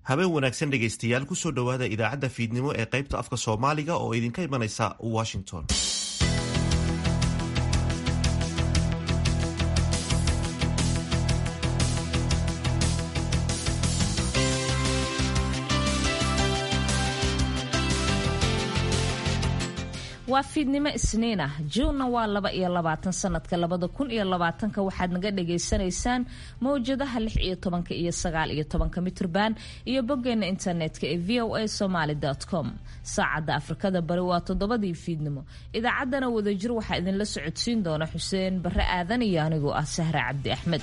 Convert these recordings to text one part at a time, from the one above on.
habeen wanaagsan dhegaystayaal kusoo dhowaada idaacadda fiidnimo ee qaybta afka soomaaliga oo idinka imanaysa washington waa fiidnimo isniin ah juunna waa laba iyo labaatan sanadka labada kun iyo labaatanka waxaad naga dhagaysanaysaan mawjadaha lix iyo tobanka iyo sagaal iyo tobanka mitrban iyo boggeena internetka ee v o a somaly com saacadda afrikada bari waa toddobadii fiidnimo idaacaddana wadajir waxaa idinla socodsiin doona xuseen barre aadan iyo anigoo ah sahra cabdi axmed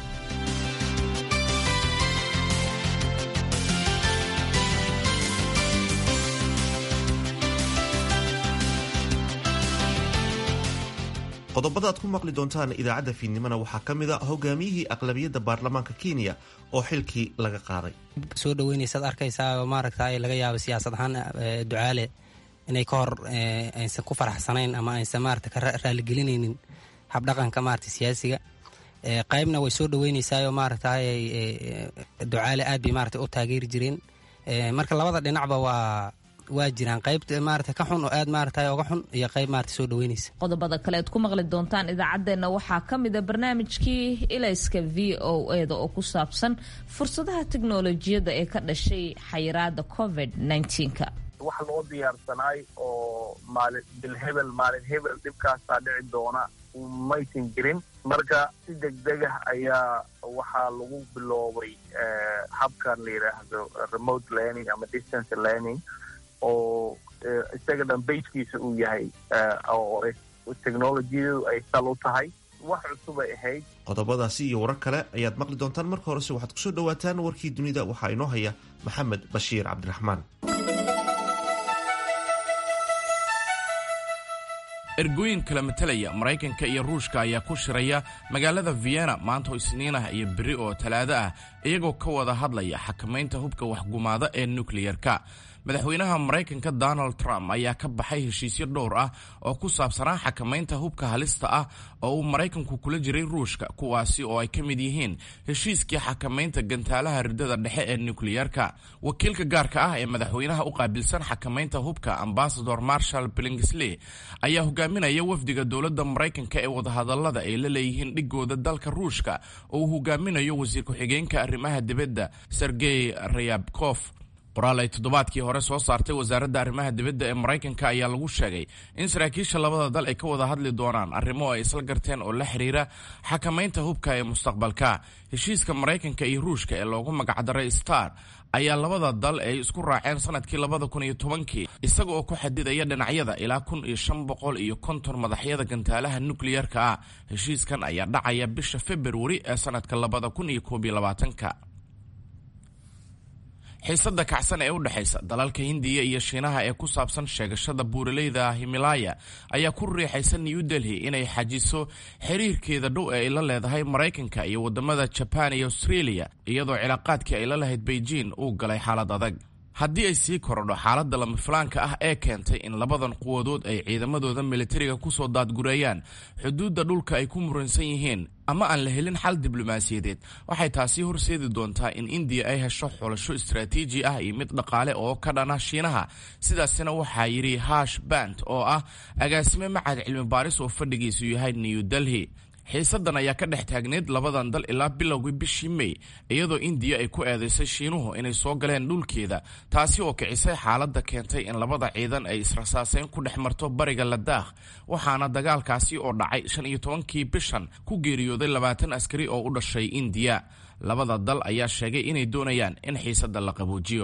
qodobada aad ku maqli doontaan idaacadda fiidnimona waxaa ka mid a hogaamiyihii aqlabiyadda baarlamaanka kenya oo xilkii laga qaaday soo dhaweynaysaad arkaysaa maaragta laga yaabo siyaasad ahaan ducaale inay ka hor aysan ku faraxsanayn ama aysan maarata ka raaligelinaynin habdhaqanka maarata siyaasiga qaybna way soo dhaweynaysaayoo maaragta ducaale aad bay maarata u taageeri jireen marka labada dhinacba waa waa jiraan qayb maarata ka xun oo aad maarata oga xun iyo qayb maarata soo dhaweynaysa qodobada kale aad ku maqli doontaan idaacaddeenna waxaa ka mid a barnaamijkii ilayska v o eda oo ku saabsan fursadaha teknolojiyadda ee ka dhashay xayiraada covid nka wax loo diyaarsanaay oo maalin bilhebel maalin hebel dhibkaasaa dhici doona maysan jirin marka si degdegah ayaa waxaa lagu biloobay habkan la yidhaahdo remote learning ama distance learning oo isaga dhan bayskiisa uu yahay oo technolojiyadu ay sal u tahay wax cusubay ahayd qodobadaasi iyo warar kale ayaad maqli doontaan marka horese waxaad kusoo dhawaataan warkii dunida waxaa inoo haya maxamed bashiir cabdiraxmaan ergooyin kala matalaya maraykanka iyo ruushka ayaa ku shiraya magaalada vienna maanta oo isniin ah iyo beri oo talaado ah iyagoo ka wada hadlaya xakamaynta hubka waxgumaada ee nukliyerka madaxweynaha maraykanka donald trump ayaa ka baxay heshiisyo dhowr ah oo ku saabsanaa xakamaynta hubka halista ah oo uu maraykanku kula jiray ruushka kuwaasi oo ay ka mid yihiin heshiiskii xakamaynta gantaalaha ridada dhexe ee nukliyerka wakiilka gaarka ah ee madaxweynaha u qaabilsan xakamaynta hubka ambasador marshal blingisley ayaa hogaaminaya wafdiga dowladda maraykanka ee wadahadalada ay la leeyihiin dhigooda dalka ruushka oo uu hogaaminayo wasiir ku-xigeenka arrimaha dibadda sergey rayabkof qoraal ay toddobaadkii hore soo saartay wasaaradda arrimaha dibadda ee maraykanka ayaa lagu sheegay in saraakiisha labada dal ay ka wada hadli doonaan arrimo ay isla garteen oo la xiriira xakamaynta hubka ee mustaqbalka heshiiska maraykanka iyo ruushka ee loogu magacdaray star ayaa labada dal ay isku raaceen sanadkii labada kun iyo tobankii isaga oo ku xadidaya dhinacyada ilaa kun iyo shan boqol iyo konton madaxyada gantaalaha nukliyerka ah heshiiskan ayaa dhacaya bisha februari ee sanadka labada kun iyo koob iyo labaatanka xiisada kacsan ee u dhexaysa dalalka hindiya iyo shiinaha ee ku saabsan sheegashada buuraleyda himilaya ayaa ku riixaysa new delhi inay xajiso xiriirkeeda dhow ee ay la leedahay maraykanka iyo wadamada jaban iyo australia iyadoo cilaaqaadkii ay la lahayd beijing uu galay xaalad adag haddii ay sii korodho xaaladda lamafilaanka ah ee keentay in labadan quwadood ay ciidamadooda militariga kusoo daadgureeyaan xuduudda dhulka ay ku muransan yihiin ama aan la helin xal diblomaasiyadeed waxay taasi horseedi doontaa in indiya ay hesho xulasho istaraatiiji ah iyo mid dhaqaale oo ka dhana shiinaha sidaasina waxaa yidhi hash bant oo ah agaasime macad cilmi baaris oo fadhigiisu yahay new delhi xiisadan ayaa ka dhex taagneyd labadan dal ilaa bilowgii bishii mey iyadoo indiya ay ku eedaysay shiinuhu inay soo galeen dhulkeeda taasi oo kicisay xaaladda keentay in labada ciidan ay israsaaseyn ku dhex marto bariga ladaakh waxaana dagaalkaasi oo dhacay shan iyo tobankii bishan ku geeriyooday labaatan askari oo u dhashay indiya labada dal ayaa sheegay inay doonayaan in xiisadda la qaboojiyo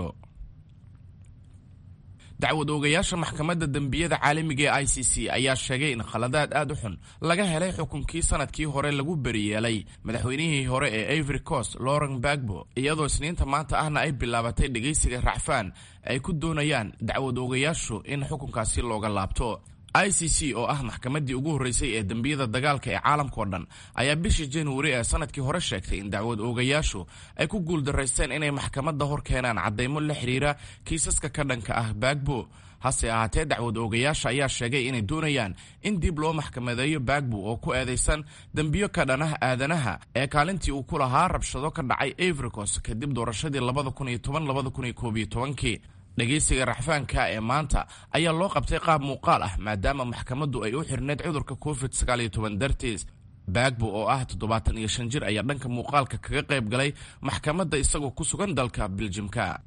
dacwad oogayaasha maxkamadda dembiyada caalamiga ee i c c ayaa sheegay in khaladaad aad u xun laga helay xukunkii sanadkii hore lagu beriyeelay madaxweynihii hore ee ivory coast lauren bagbo iyadoo isniinta maanta ahna ay bilaabatay dhegaysiga racfaan ay ku doonayaan dacwad oogayaashu in xukunkaasi looga laabto i c c oo ah maxkamaddii ugu horreysay ee dembiyada dagaalka ee caalamkao dhan ayaa bishii januari ee sanadkii hore sheegtay in dacwad oogayaashu ay ku guuldaraysteen inay maxkamadda hor keenaan caddaymo la xidhiira kiisaska ka dhanka ah baagbo hase ahaatee dacwad oogayaasha ayaa sheegay inay doonayaan in dib loo maxkamadeeyo bagbo oo ku eedaysan dembiyo ka dhanah aadanaha ee kaalintii uu ku lahaa rabshado ka dhacay avricos kadib doorashadii kii dhegaysiga raxfaanka ee maanta ayaa loo qabtay qaab muuqaal ah maadaama maxkamaddu ay u xirneyd cudurka covid dartiis bagbo oo ah toddobaatan iyo shan jir ayaa dhanka muuqaalka kaga qayb galay maxkamadda isagoo ku sugan dalka biljimka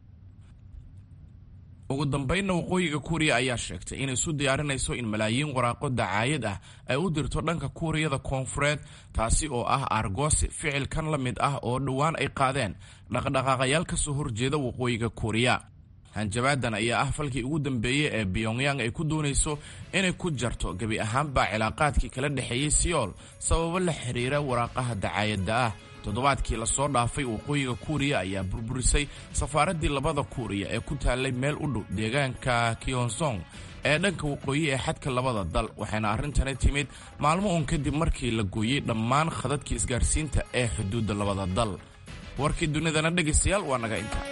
ugu dambaynna waqooyiga kuuriya ayaa sheegtay inay isu diyaarinayso in malaayiin waraaqo dacaayad ah ay u dirto dhanka kuuriyada koonfureed taasi oo ah argosi ficilkan la mid ah oo dhowaan ay qaadeen dhaqdhaqaaqayaal ka soo horjeeda waqooyiga kuuriya hanjabaadan ayaa ah falkii ugu dambeeyey ee pyongyang ay ku doonayso inay ku jarto gebi ahaanba cilaaqaadkii kala dhexeeyey siyool sababo la xiriira waraaqaha dacaayadda ah toddobaadkii lasoo dhaafay waqooyiga kuuriya ayaa burburisay safaaraddii labada kuuriya ee ku taallay meel u dhow deegaanka kyonsong ee dhanka waqooyi ee xadka labada dal waxayna arrintani timid maalmo uun kadib markii la gooyey dhammaan khadadkii isgaarsiinta ee xuduudda labada dal warkii dunidana dhegaystayaal waa naga inta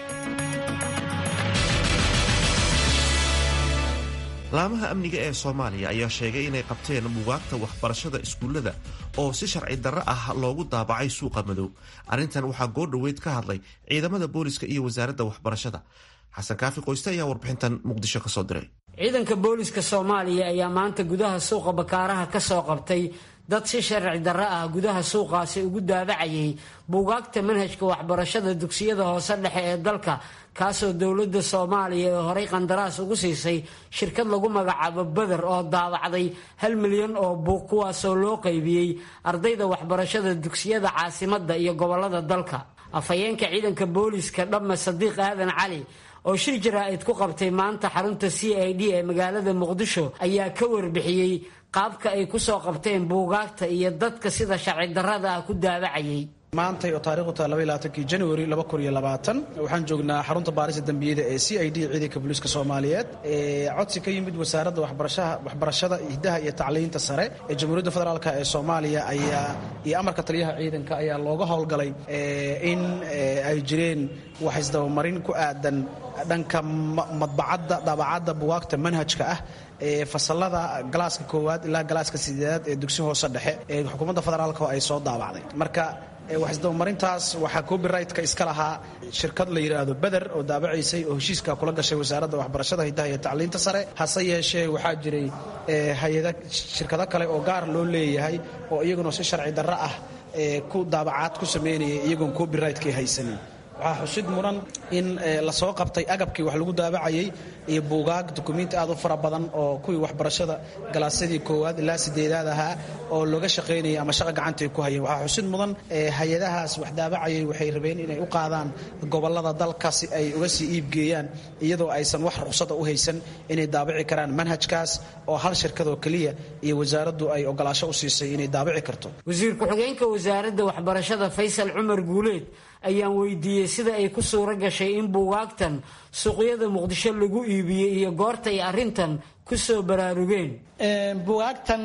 laamaha amniga ee soomaaliya ayaa sheegay inay qabteen bugaagta waxbarashada iskuullada oo si sharci darro ah loogu daabacay suuqa madow arrintan waxaa goordhoweyd ka hadlay ciidamada booliska iyo wasaaradda waxbarashada xasan kaafi qoyste ayaa warbixintan muqdisho kasoo diray ciidanka booliska soomaaliya ayaa maanta gudaha suuqa bakaaraha ka soo qabtay dad si sharci darro ah gudaha suuqaasi ugu daabacayay buugaagta manhajka waxbarashada dugsiyada hoose dhexe ee dalka kaasoo dowladda soomaaliya ee horay qandaraas ugu siisay shirkad lagu magacaabo beder oo daabacday hal milyan oo buug kuwaasoo loo qaybiyey ardayda waxbarashada dugsiyada caasimadda iyo gobolada dalka afhayeenka ciidanka booliska dhamma sadiiq aadan cali oo shir jaraa'id ku qabtay maanta xarunta c i d ee magaalada muqdisho ayaa ka warbixiyey qaabka ay ku soo qabteen buugaagta iyo dadka sida sharci darrada ah ku daabacayay maantay oo taarikhdu tahay labaylaaatankii januari laba kun iyo labaatan waxaan joognaa xarunta baarista dembiyada ee c i d ciidanka booliiska soomaaliyeed ee codsi ka yimid wasaaradda waxbarashaha waxbarashada hiddaha iyo tacliinta sare ee jamhuuriyadda federaalk ee soomaaliya ayaa iyo amarka taliyaha ciidanka ayaa looga howlgalay in ay jireen wax isdabamarin ku aadan dhanka madbacadda daabacadda bugaagta manhajka ah ee fasalada galaaska koowaad ilaa galaaska sideedaad ee dugsi hoose dhexe ee xukuumadda federaalk ay soo daabacday marka waxisdabamarintaas waxaa copyrightka iska lahaa shirkad la yidhaahdo beder oo daabacaysay oo heshiiska kula gashay wasaaradda waxbarashada hiddaha iyo tacliinta sare hase yeeshee waxaa jiray hay-ada shirkado kale oo gaar loo leeyahay oo iyaguna si sharci darro ah ku daabacaad ku sameynayay iyagoon copyrightkii haysanin waxaa xusid mudan in lasoo qabtay agabkii wax lagu daabacayay iyo buugaag dukumiinti aad u fara badan oo kuwii waxbarashada galaasyadii koowaad ilaa sideedaad ahaa oo looga shaqaynayay ama shaqa gacantay ku hayeen waxaa xusid mudan hay-adahaas wax daabacayay waxay rabeen inay u qaadaan gobolada dalka si ay uga sii iibgeeyaan iyadoo aysan wax ruqsada u haysan inay daabici karaan manhajkaas oo hal shirkadoo keliya iyo wasaaraddu ay ogolaasho u siisay inay daabici karto wasiir ku-xigeenka wasaaradda waxbarashada faysal cumar guuleed ayaan weydiiyey sida ay ku suuro gashay in buugaagtan suuqyada muqdisho lagu iibiyey iyo goorta ay arrintan ku soo baraarugeen buugaagtan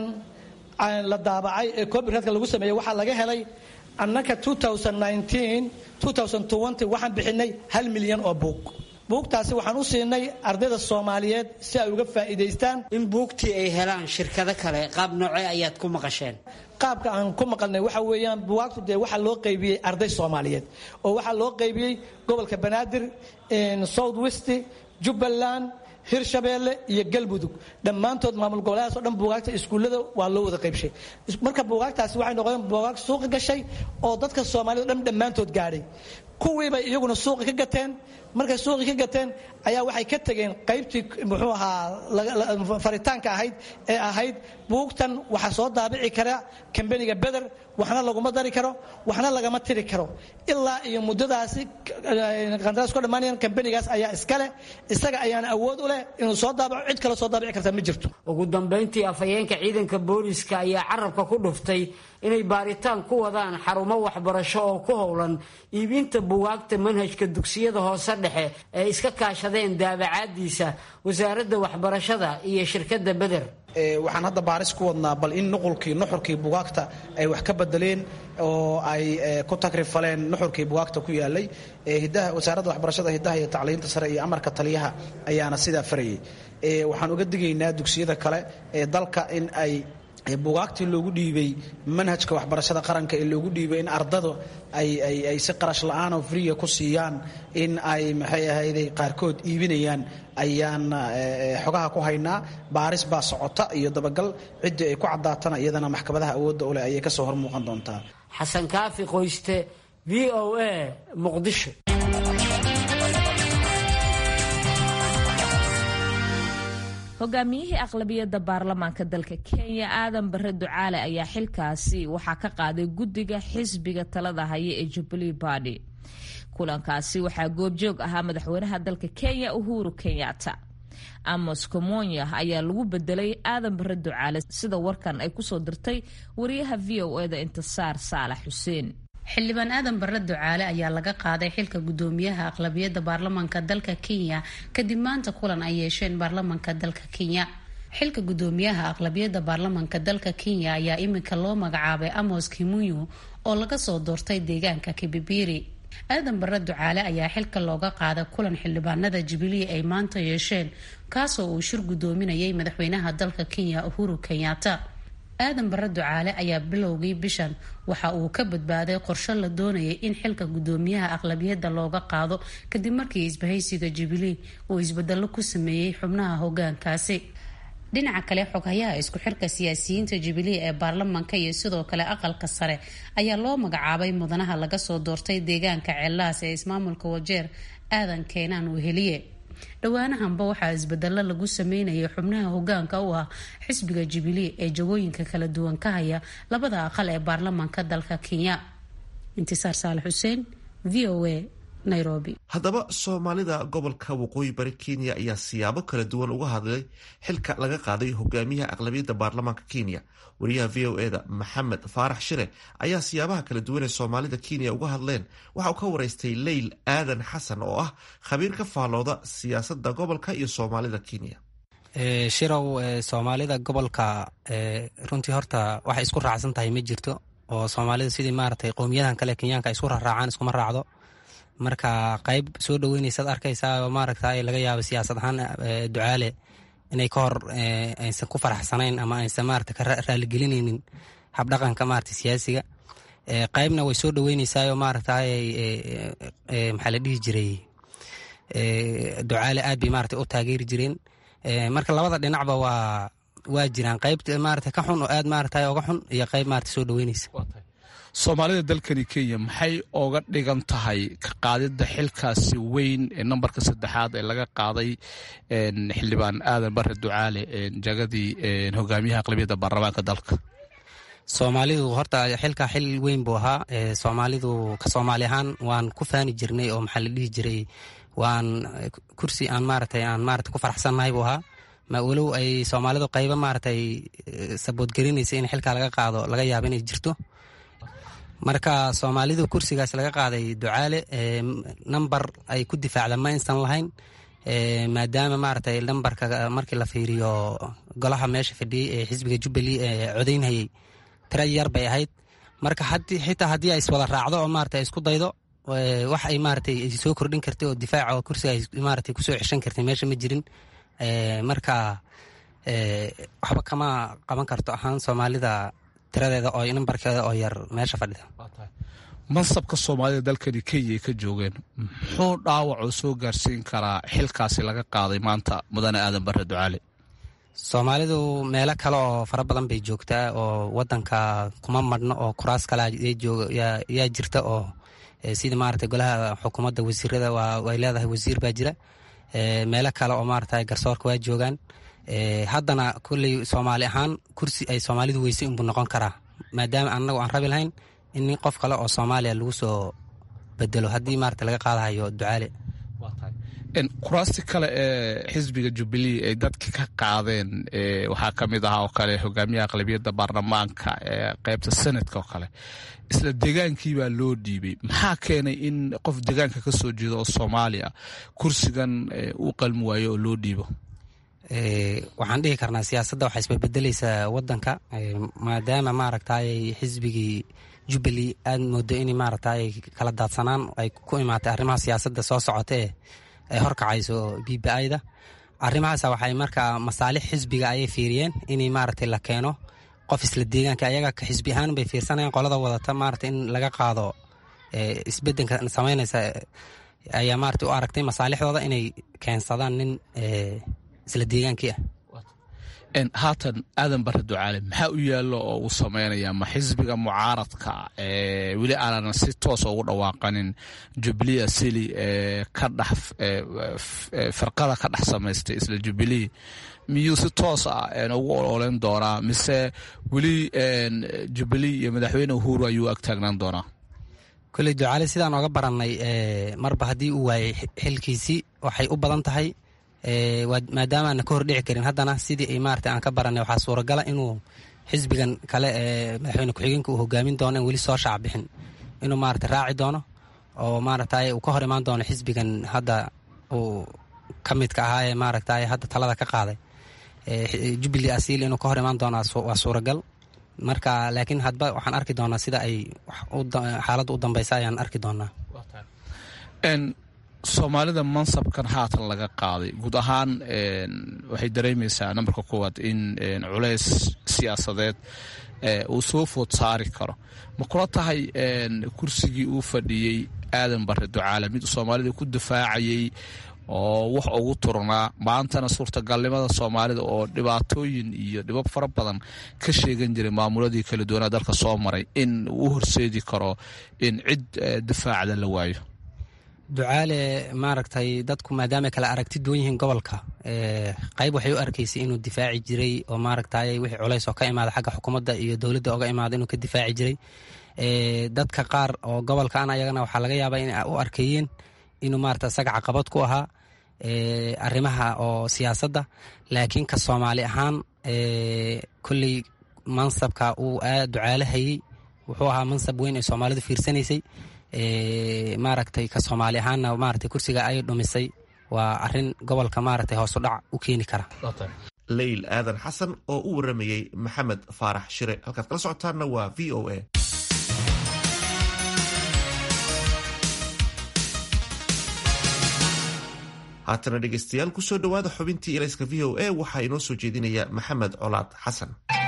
la daabacay ee copyrightka lagu sameeyey waxaa laga helay annaka waxaan bixinay hal milyan oo buug buugtaasi waxaan u siinay ardayda soomaaliyeed si ay uga faa'iidaystaan in buugtii ay helaan shirkado kale qaab noocee ayaad ku maqasheen qaabka aan ku maqalnay waxa weeyaan buwaagtu dee waxaa loo qaybiyey arday soomaaliyeed oo waxaa loo qaybiyey gobolka banaadir south west jubbaland hirshabeelle iyo galmudug dhammaantood maamul goboleedaas oo dhan buugaagta iskuullada waa loo wada qaybshay marka buugaagtaasi waxay noqdeen buugaag suuqa gashay oo dadka soomaaliyed o dhan dhammaantood gaadhay kuwiibay iyaguna suuqi ka gateen markay suuqi ka gateen ayaa waxay ka tegeen qaybtii muxuu ahaa faritaanka ahayd ee ahayd buugtan waxaa soo daabici kara kambaniga beder waxna laguma dari karo waxna lagama tiri karo ilaa iyo muddadaasi qandaraas ku dhammaanayan kambanigaas ayaa iskale isaga ayaana awood u leh inuu soo daabaco cid kale soo daabici karta ma jirto ugu dambayntii afhayeenka ciidanka booliska ayaa carabka ku dhuftay inay baaritaan ku wadaan xarumo waxbarasho oo ku howlan iibinta buugaagta manhajka dugsiyada hoose dhexe ee iska kaashadeen daabacaadiisa wasaaradda waxbarashada iyo shirkadda beder waxaan hadda baaris ku wadnaa bal in nuqulkii nuxurkii bugaagta ay wax ka bedeleen oo ay ku takrifaleen nuxurkii bugaagta ku yaalay wasaaradda waxbarashada hidaha iyo tacliinta sare iyo amarka taliyaha ayaana sidaa farayay waxaan uga digaynaa dugsiyada kale ee dalka in ay bugaagtii loogu dhiibay manhajka waxbarashada qaranka ee loogu dhiibay in ardadu ay si qarash la-aan oo friya ku siiyaan in ay maxay ahayday qaarkood iibinayaan ayaan xogaha ku haynaa baaris baa socota iyo dabagal ciddii ay ku caddaatana iyadana maxkamadaha awoodda u leh ayay kasoo hor muuqan doontaa xasan kaafi qoyste v o a muqdisho hogaamiyihii aqlabiyadda baarlamaanka dalka kenya aadan bare ducaale ayaa xilkaasi waxaa ka qaaday guddiga xisbiga talada haya ee jubilee badi kulankaasi waxaa goobjoog ahaa madaxweynaha dalka kenya uhuru kenyatta amos komonya ayaa lagu bedelay aadan bare ducaale sida warkan ay kusoo dirtay wariyaha v o eda intisaar saalax xuseen xildhibaan aadan bare ducaale ayaa laga qaaday xilka gudoomiyaha aqlabiyadda baarlamaanka dalka kenya kadib maanta kulan ay yeesheen baarlamaanka dalka kenya xilka gudoomiyaha aqlabiyadda baarlamaanka dalka kenya ayaa iminka loo magacaabay amos kimuyu oo laga soo doortay deegaanka kibibiri aadan bare ducaale ayaa xilka looga qaaday kulan xildhibaanada jubilee ay maanta yeesheen kaasoo uu shir gudoominayay madaxweynaha dalka kenya uhuru kenyatta aadan bare ducaale ayaa bilowgii bishan waxa uu ka badbaaday qorsho la doonayay in xilka gudoomiyaha aqlabiyadda looga qaado kadib markii isbahaysiga jubilee uu isbedelo ku sameeyey xubnaha hogaankaasi dhinaca kale xoghayaha isku xirka siyaasiyiinta jubilee ee baarlamaanka iyo sidoo kale aqalka sare ayaa loo magacaabay mudanaha laga soo doortay deegaanka ceellaas ee ismaamulka wajeer aadan keenaan weheliye dhowaanahanba waxaa isbedelo lagu sameynayay xubnaha hogaanka u ah xisbiga jubilee ee jagooyinka kala duwan ka haya labada aqal ee baarlamaanka dalka kenya intisaar saalax xuseen v o a nairobi haddaba soomaalida gobolka waqooyi bari kenya ayaa siyaabo kala duwan uga hadlay xilka laga qaaday hogaamiyaha aqlabiyadda baarlamaanka kenya wariyaha v o eda maxamed faarax shire ayaa siyaabaha kala duwan ee soomaalida kenya uga hadleen waxa uu ka waraystay leyl aadan xasan oo ah khabiir ka faallooda siyaasadda gobolka iyo soomaalida kenya shirow soomaalida gobolka runtii horta waxay isku raacsan tahay ma jirto oo soomaalida sidii maaragtay qowmiyadan kale kenyaanka ay isku raraacaan iskuma raacdo marka qayb soo dhaweynaysaad arkaysaa oo maaragta laga yaabo siyaasad ahaan ducaale inay ka hor aysan ku faraxsanayn ama aysan maarata ka raaligelinaynin habdhaqanka maarata siyaasiga qaybna way soo dhaweynaysaayoo maarata maxaa la dhihi jiray ducaale aad bay maarata u taageeri jireen marka labada dhinacba waa waa jiraan qayb maarata ka xun oo aad maarata oga xun iyo qayb maarata soo dhaweynaysa soomaalida dalkani kenya maxay oga dhigan tahay ka qaadidda xilkaasi weyn ee nambarka saddexaad ee laga qaaday xildhibaan aadan bare ducaale jagadii hogaamiyaha aqlabiyadda baarlamaanka dalka soomaalidu horta xilkaa xil weyn buu ahaa soomaalidu ka soomaali ahaan waan ku faani jirnay oo maxaa la dhihi jiray waan kursi aan maaratay aan maarata ku faraxsannahay buu ahaa ma walow ay soomaalidu qaybo maaratay saboodgelinaysa in xilkaa laga qaado laga yaabo inay jirto marka soomaalidu kursigaas laga qaaday ducaale namber ay ku difaacda ma aysan lahayn maadaama maaragtay nambarka markii la fiiriyo golaha meesha fadhiyey ee xisbiga jubbalee ee codaynhayey tira yar bay ahayd marka xitaa haddii ay iswada raacdo oo maarata isku daydo wax ay maaratay soo kordhin kartay oo difaaca oo kursiga ay maaratay kusoo ceshan kartay meesha ma jirin marka waxba kama qaban karto ahaan soomaalida tiradeeda oo nambarkeeda oo yar meesha fadhida mansabka soomaalida dalkani kenya ay ka joogeen muxuu dhaawacoo soo gaarsiin karaa xilkaasi laga qaaday maanta mudane aadan bare ducaale soomaalidu meelo kale oo fara badan bay joogtaa oo wadanka kuma madhno oo kuraas kale yaa jirta oo sida maarata golaha xukuumadda wasiirada way leedahay wasiir baa jira meelo kale oo maarata garsoorka waa joogaan haddana kolley soomaali ahaan kursi ay soomaalidu weysay unbuu noqon karaa maadaama anagu aan rabi lahayn in nin qof kale oo soomaaliya lagu soo bedelo haddii maarata laga qaadahayo ducaale kuraasti kale ee xisbiga jubilee ay dadka ka qaadeen waxaa ka mid ahaa oo kale hogaamiyaha aqlabiyadda baarlamaanka ee qaybta senadka oo kale isla degaankii baa loo dhiibay maxaa keenay in qof degaanka ka soo jeeda oo soomaaliya kursigan uu qalmi waayo oo loo dhiibo waxaan dhihi karnaa siyaasadda waxaa isbebedeleysaa wadanka maadaama maaragtay xisbigii jubbaland aad moodo in maaragtay kala daadsanaan ay ku imaatay arrimaha siyaasadda soo socota ee ay horkacayso b b i-da arrimahaas waxay markaa masaalix xisbiga ayay fiiriyeen in maaragtay la keeno qof isla deegaanka ayaga xisbi ahaan bay fiirsanayaan qolada wadata maarata in laga qaado isbedelka samaynaysa ayaa maarata u aragtay masaalixdooda inay keensadaan nin isla deegaankii ah haatan aadan bare ducaale maxaa u yaalo oo uu sameynaya ma xisbiga mucaaradka weli aanan si toosa ugu dhawaaqanin jubilee asili ka dhex firqada ka dhex samaystay isla jubilee miyuu si toos ah ugu ololeyn doonaa mise weli jubilee iyo madaxweyne uhuru ayuu ag taagnaan doonaa koley ducaale sidaan oga barannay marba haddii uu waayey xilkiisii waxay u badan tahay maadaama aana ka hordhici karin haddana sidii maarata aan ka baranay waxaa suuragala inuu xisbigan kale ee madaxweyne ku-xigeenka uu hogaamin doono in weli soo shaac bixin inuu maarata raaci doono oo maaragtay uu ka hor imaan doono xisbigan hadda uu ka midka ahaa ee maaragtay hadda talada ka qaaday jubbaland asiil inuu ka hor imaan doono waa suuragal marka laakiin hadba waxaan arki doonaa sida ay xaaladda u dambeysa ayaan arki doonaa soomaalida mansabkan haatan laga qaaday guud ahaan waxay dareemaysaa nambarka koowaad in culays siyaasadeed uu soo food saari karo ma kula tahay kursigii uu fadhiyey aadan bare ducaale mid soomaalida ku dafaacayay oo wax ugu turnaa maantana suurtagalnimada soomaalida oo dhibaatooyin iyo dhibab fara badan ka sheegan jiray maamuladii kala duwanaa dalka soo maray in uu horseedi karo in cid dafaacda la waayo ducaale maaragtay dadku maadaama kala aragti duwan yihiin gobolka qayb waxay u arkaysay inuu difaaci jiray oo maaragtay wixii culays oo ka imaada xagga xukuumadda iyo dowladda oga imaada inuu ka difaaci jiray dadka qaar oo gobolkan ayagana waxaa laga yaabaa in u arkeeyeen inuu maarata isaga caqabad ku ahaa arrimaha oo siyaasadda laakiin ka soomaali ahaan kolley mansabka uu aad ducaale hayey wuxuu ahaa mansab weyn ee soomaalidu fiirsanaysay maaragtay ka soomaali ahaanna maaragtay kursiga ay dhumisay waa arin gobolka maaragtay hoos u dhac u keeni kara leyl aadan xasan oo u waramayey maxamed faarax shire halkaad kala socotaanna waa v o a haatana dhegeystayaal kusoo dhowaada xubintii ilayska v o a waxaa inoo soo jeedinaya maxamed colaad xasan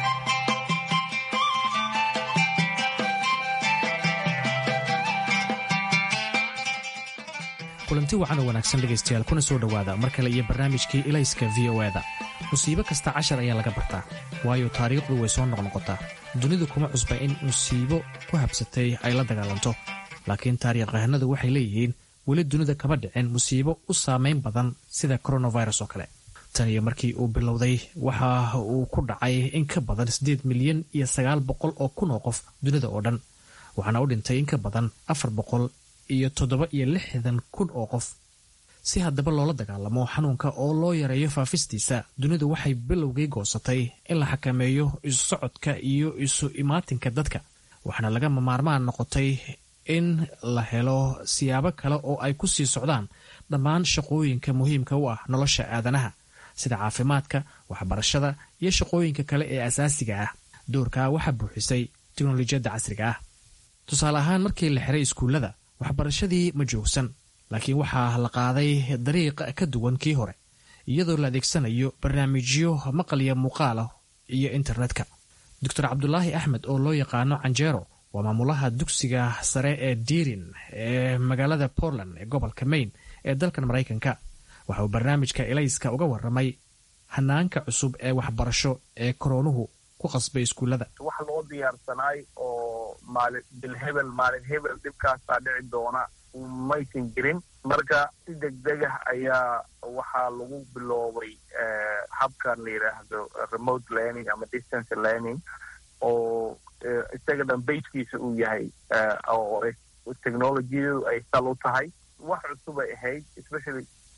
kulanti wacan oo wanaagsan dhegaystayaal kuna soo dhowaada mar kale iyo barnaamijkii ilayska v o eda musiibo kasta cashar ayaa laga bartaa waayo taariikhdu way soo noqnoqotaa dunidu kuma cusba in musiibo ku habsatay ay la dagaalanto laakiin taariikhahanadu waxay leeyihiin weli dunida kama dhicin musiibo u saamayn badan sida koronavirus oo kale tan iyo markii uu bilowday waxa uu ku dhacay in ka badan siddeed milyan iyo sagaal boqol oo kun oo qof dunida oo dhan waxaana u dhintay in ka badan afar boqol iyo toddoba iyo lixdan kun oo qof si haddaba loola dagaalamo xanuunka oo loo yareeyo faafistiisa dunidu waxay bilowgii goosatay in la xakameeyo isu socodka iyo isu imaatinka dadka waxaana lagama maarmaan noqotay in la helo siyaabo kale oo ay ku sii socdaan dhammaan shaqooyinka muhiimka u ah nolosha aadanaha sida caafimaadka waxbarashada iyo shaqooyinka kale ee asaasiga ah doorkaa waxaa buuxisay teknolojiyadda casriga ah tusaale ahaan markii la xiray iskuullada waxbarashadii ma joogsan laakiin waxaa la qaaday dariiq ka duwan kii hore iyadoo la adeegsanayo barnaamijyo maqalya muuqaalah iyo internetka doctor cabdulaahi axmed oo loo yaqaano canjeero waa maamulaha dugsiga sare ee diirin ee magaalada portland ee gobolka maine ee dalkan maraykanka waxa uu barnaamijka elayska uga waramay hanaanka cusub ee waxbarasho ee koroonuhu ku qasbay iskuullada wax loo diyaarsanaay oo maalin bilhebel maalin hebel dhibkaasaa dhici doona maysan jirin marka si degdegah ayaa waxaa lagu biloobay habkan la yidhaahdo remote learning ama distance learning oo isaga dhan baskiisa uu yahay oo technologiyadu ay sal u tahay wax cusub ay ahayd especially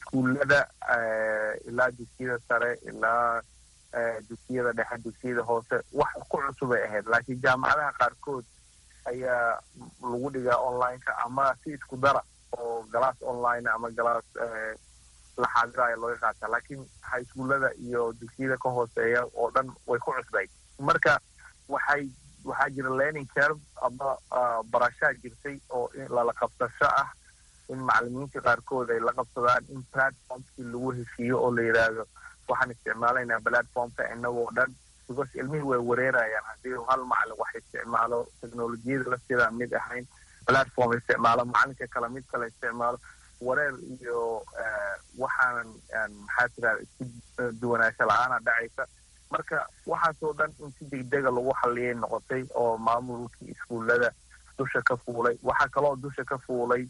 iskuullada ilaa dugsiyada sare ilaa dugsiyada dhexe dugsiyada hoose wax ku cusubay ahayd laakiin jaamacadaha qaarkood ayaa lagu dhigaa online-ka ama si isku dara oo galaas online ama galaas la xaadiraya looga qaataa laakiin hayskuullada iyo dugsiyada ka hooseeya oo dhan way ku cusbay marka waxay waxaa jira learning curve ama barashaa jirtay oo lala qabsasho ah in macalimiinta qaarkood ay la qabsadaan in platformkii lagu heshiiyo oo la yidhaahdo waxaan isticmaalaynaa platformka inagoo dhan because ilmihii way wareerayaan haddii hal macalin wax isticmaalo technolojiyada lafteeda mid ahayn platform isticmaalo macalinka kale mid kale isticmaalo wareer iyo waxaanan maxaa tirahda isku duwanaansho la-aana dhacaysa marka waxaasoo dhan in si degdega lagu xalliyay noqotay oo maamulkii iskuullada dusha ka fuulay waxaa kaloo dusha ka fuulay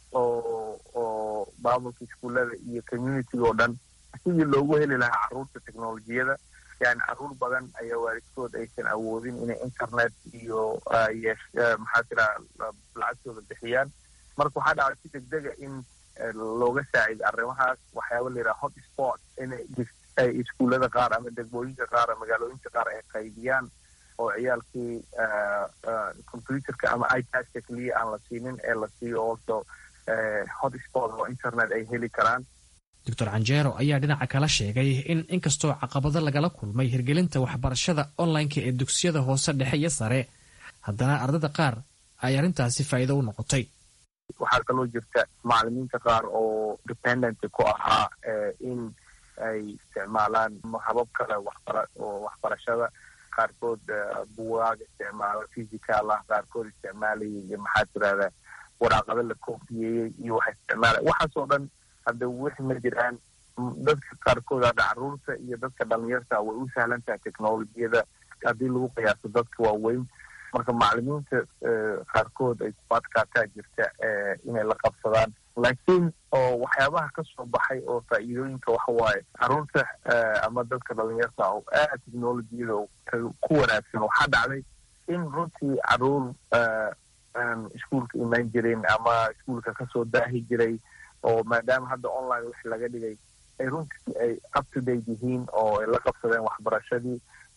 oo oo maamulka iskuullada iyo community oo dhan sidii loogu heli lahaa carruurta technolojiyada yani carruur badan ayaa waalidkood aysan awoodin inay internet iyo yeesh maxaa tiraha lacagtooda bixiyaan marka waxaa dhacay si degdega in looga saacido arrimahaas waxyaaba la yidhaha hot sport inay ay iskuullada qaar ama degmooyinka qaar ama magaalooyinka qaar ay qaybiyaan oo ciyaalkii computerka ama ipadka keliya aan la siinin ee la siiyo also hot sport oo internet ay heli karaan doctor canjeero ayaa dhinaca kala sheegay in inkastoo caqabado lagala kulmay hirgelinta waxbarashada online-ka ee dugsiyada hoose dhexe iyo sare haddana ardada qaar ay arrintaasi faa'iido u noqotay waxaa kaloo jirta macalimiinta qaar oo dependent ku ahaa in ay isticmaalaan habab kale waxbara oo waxbarashada qaarkood buwaag isticmaalo physical ah qaarkood isticmaalayay iyo maxaa tirahda waraaqado la koofiyeeyey iyo waxa isticmaalay waxaasoo dhan hadda wixi ma jiraan dadka qaarkood hadda carruurta iyo dadka dhalinyarta way u sahlan tahay technolojiyada haddii lagu qiyaaso dadka waaweyn marka macalimiinta qaarkood ay ku adkaataa jirta inay la qabsadaan laakiin oo waxyaabaha ka soo baxay oo faa'iidooyinka waxa waaye carruurta ama dadka dhalinyarta oo aad technolojiyada ku wanaagsan waxaa dhacday in runtii carruur aan iskuolka imaan jirin ama iskuolka kasoo daahi jiray oo maadaama hadda online wix laga dhigay ay runtii ay up to date yihiin oo ay la qabsadeen waxbarashadii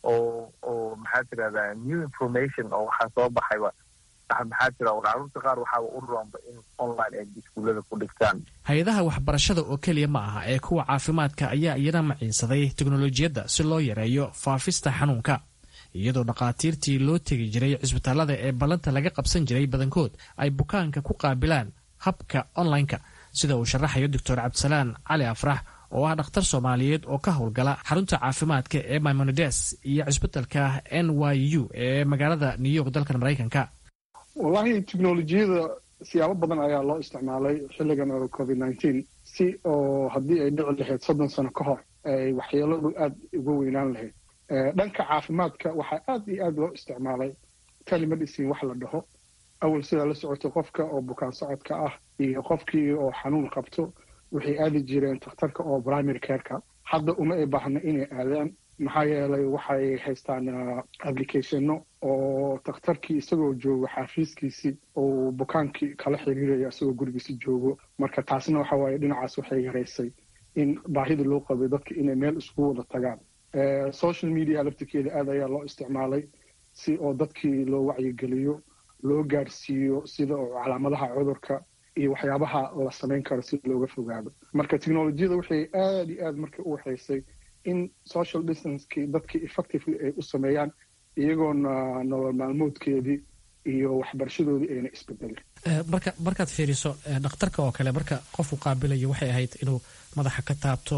oo oo maxaa tirahdaa new information oo waxaa soo baxayba maxaa tira carruurta qaar waxaaba u roonba in online ay iskuullada ku dhigtaan hay-adaha waxbarashada oo keliya ma aha ee kuwa caafimaadka ayaa iyana maciinsaday teknolojiyadda si loo yareeyo faafista xanuunka iyadoo dhakhaatiirtii loo tegi jiray cisbitaalada ee ballanta laga qabsan jiray badankood ay bukaanka ku qaabilaan habka online-ka sida uu sharaxayo doctor cabdisalaan cali afrax oo ah dhakhtar soomaaliyeed oo ka howlgala xarunta caafimaadka ee maimonides iyo cisbitalka n y u ee magaalada new york dalkan maraykanka wallahi technolojiyada siyaabo badan ayaa loo isticmaalay xilligan oo covid nineteen si oo haddii ay dhici lahayd soddon sano ka hor ay waxyeeladu aada uga weynaan lahayd dhanka caafimaadka waxaa aad iyo aad loo isticmaalay telemedicine wax la dhaho awal sidaa la socotay qofka oo bukaan socodka ah iyo qofkii oo xanuun qabto waxay aadi jireen takhtarka oo primary careka hadda uma ay baahna inay aadaan maxaa yeelay waxay haystaan applicationno oo takhtarkii isagoo joogo xaafiiskiisii uu bukaankii kala xiriiraya isagoo gurigiisi joogo marka taasna waxa waaye dhinacaas waxay yaraysay in baahida loo qabay dadka inay meel isku wada tagaan social media laftirkeeda aad ayaa loo isticmaalay si oo dadkii loo wacyigeliyo loo gaarsiiyo sida oo calaamadaha cudurka iyo waxyaabaha la samayn karo si looga fogaado marka technolojiyada waxay aad iyo aad marka u waxaysay in social distancekii dadkii effectively ay u sameeyaan iyagoona nolol maalmoodkeedii iyo waxbarashadoodii ayna isbedelin marka markaad fiiriso dhakhtarka oo kale marka qofku qaabilayo waxay ahayd inuu madaxa ka taabto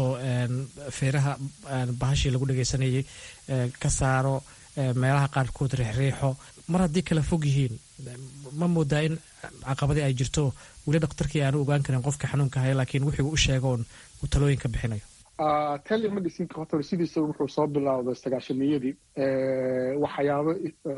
feeraha bahashii lagu dhegaysanayay ka saaro meelaha qaarkood riixriixo mar haddii kala fog yihiin ma moodaa in caqabadii ay jirto weli dhakhtarkii aanu ogaan karin qofka xanuunka haya laakiin wixii u sheegoon uu talooyinka bixinayo telemedicinka hotor sidiisa wuxuu soo bilowday sagaashamiyadii waxyaabo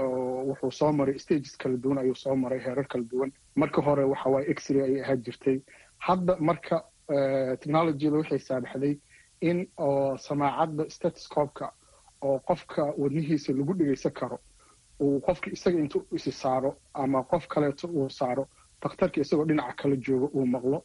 wuxuu soo maray stages kala duwan ayuu soo maray heerar kala duwan marka hore waxa waaye x-ray ayay ahaan jirtay hadda marka technologiyada waxay saamaxday in oo samaacadda statoscopka oo qofka wadnihiisa lagu dhegaysan karo uu qofka isaga intuu isi saaro ama qof kaleeto uu saaro dakhtarka isagoo dhinaca kala jooga uu maqlo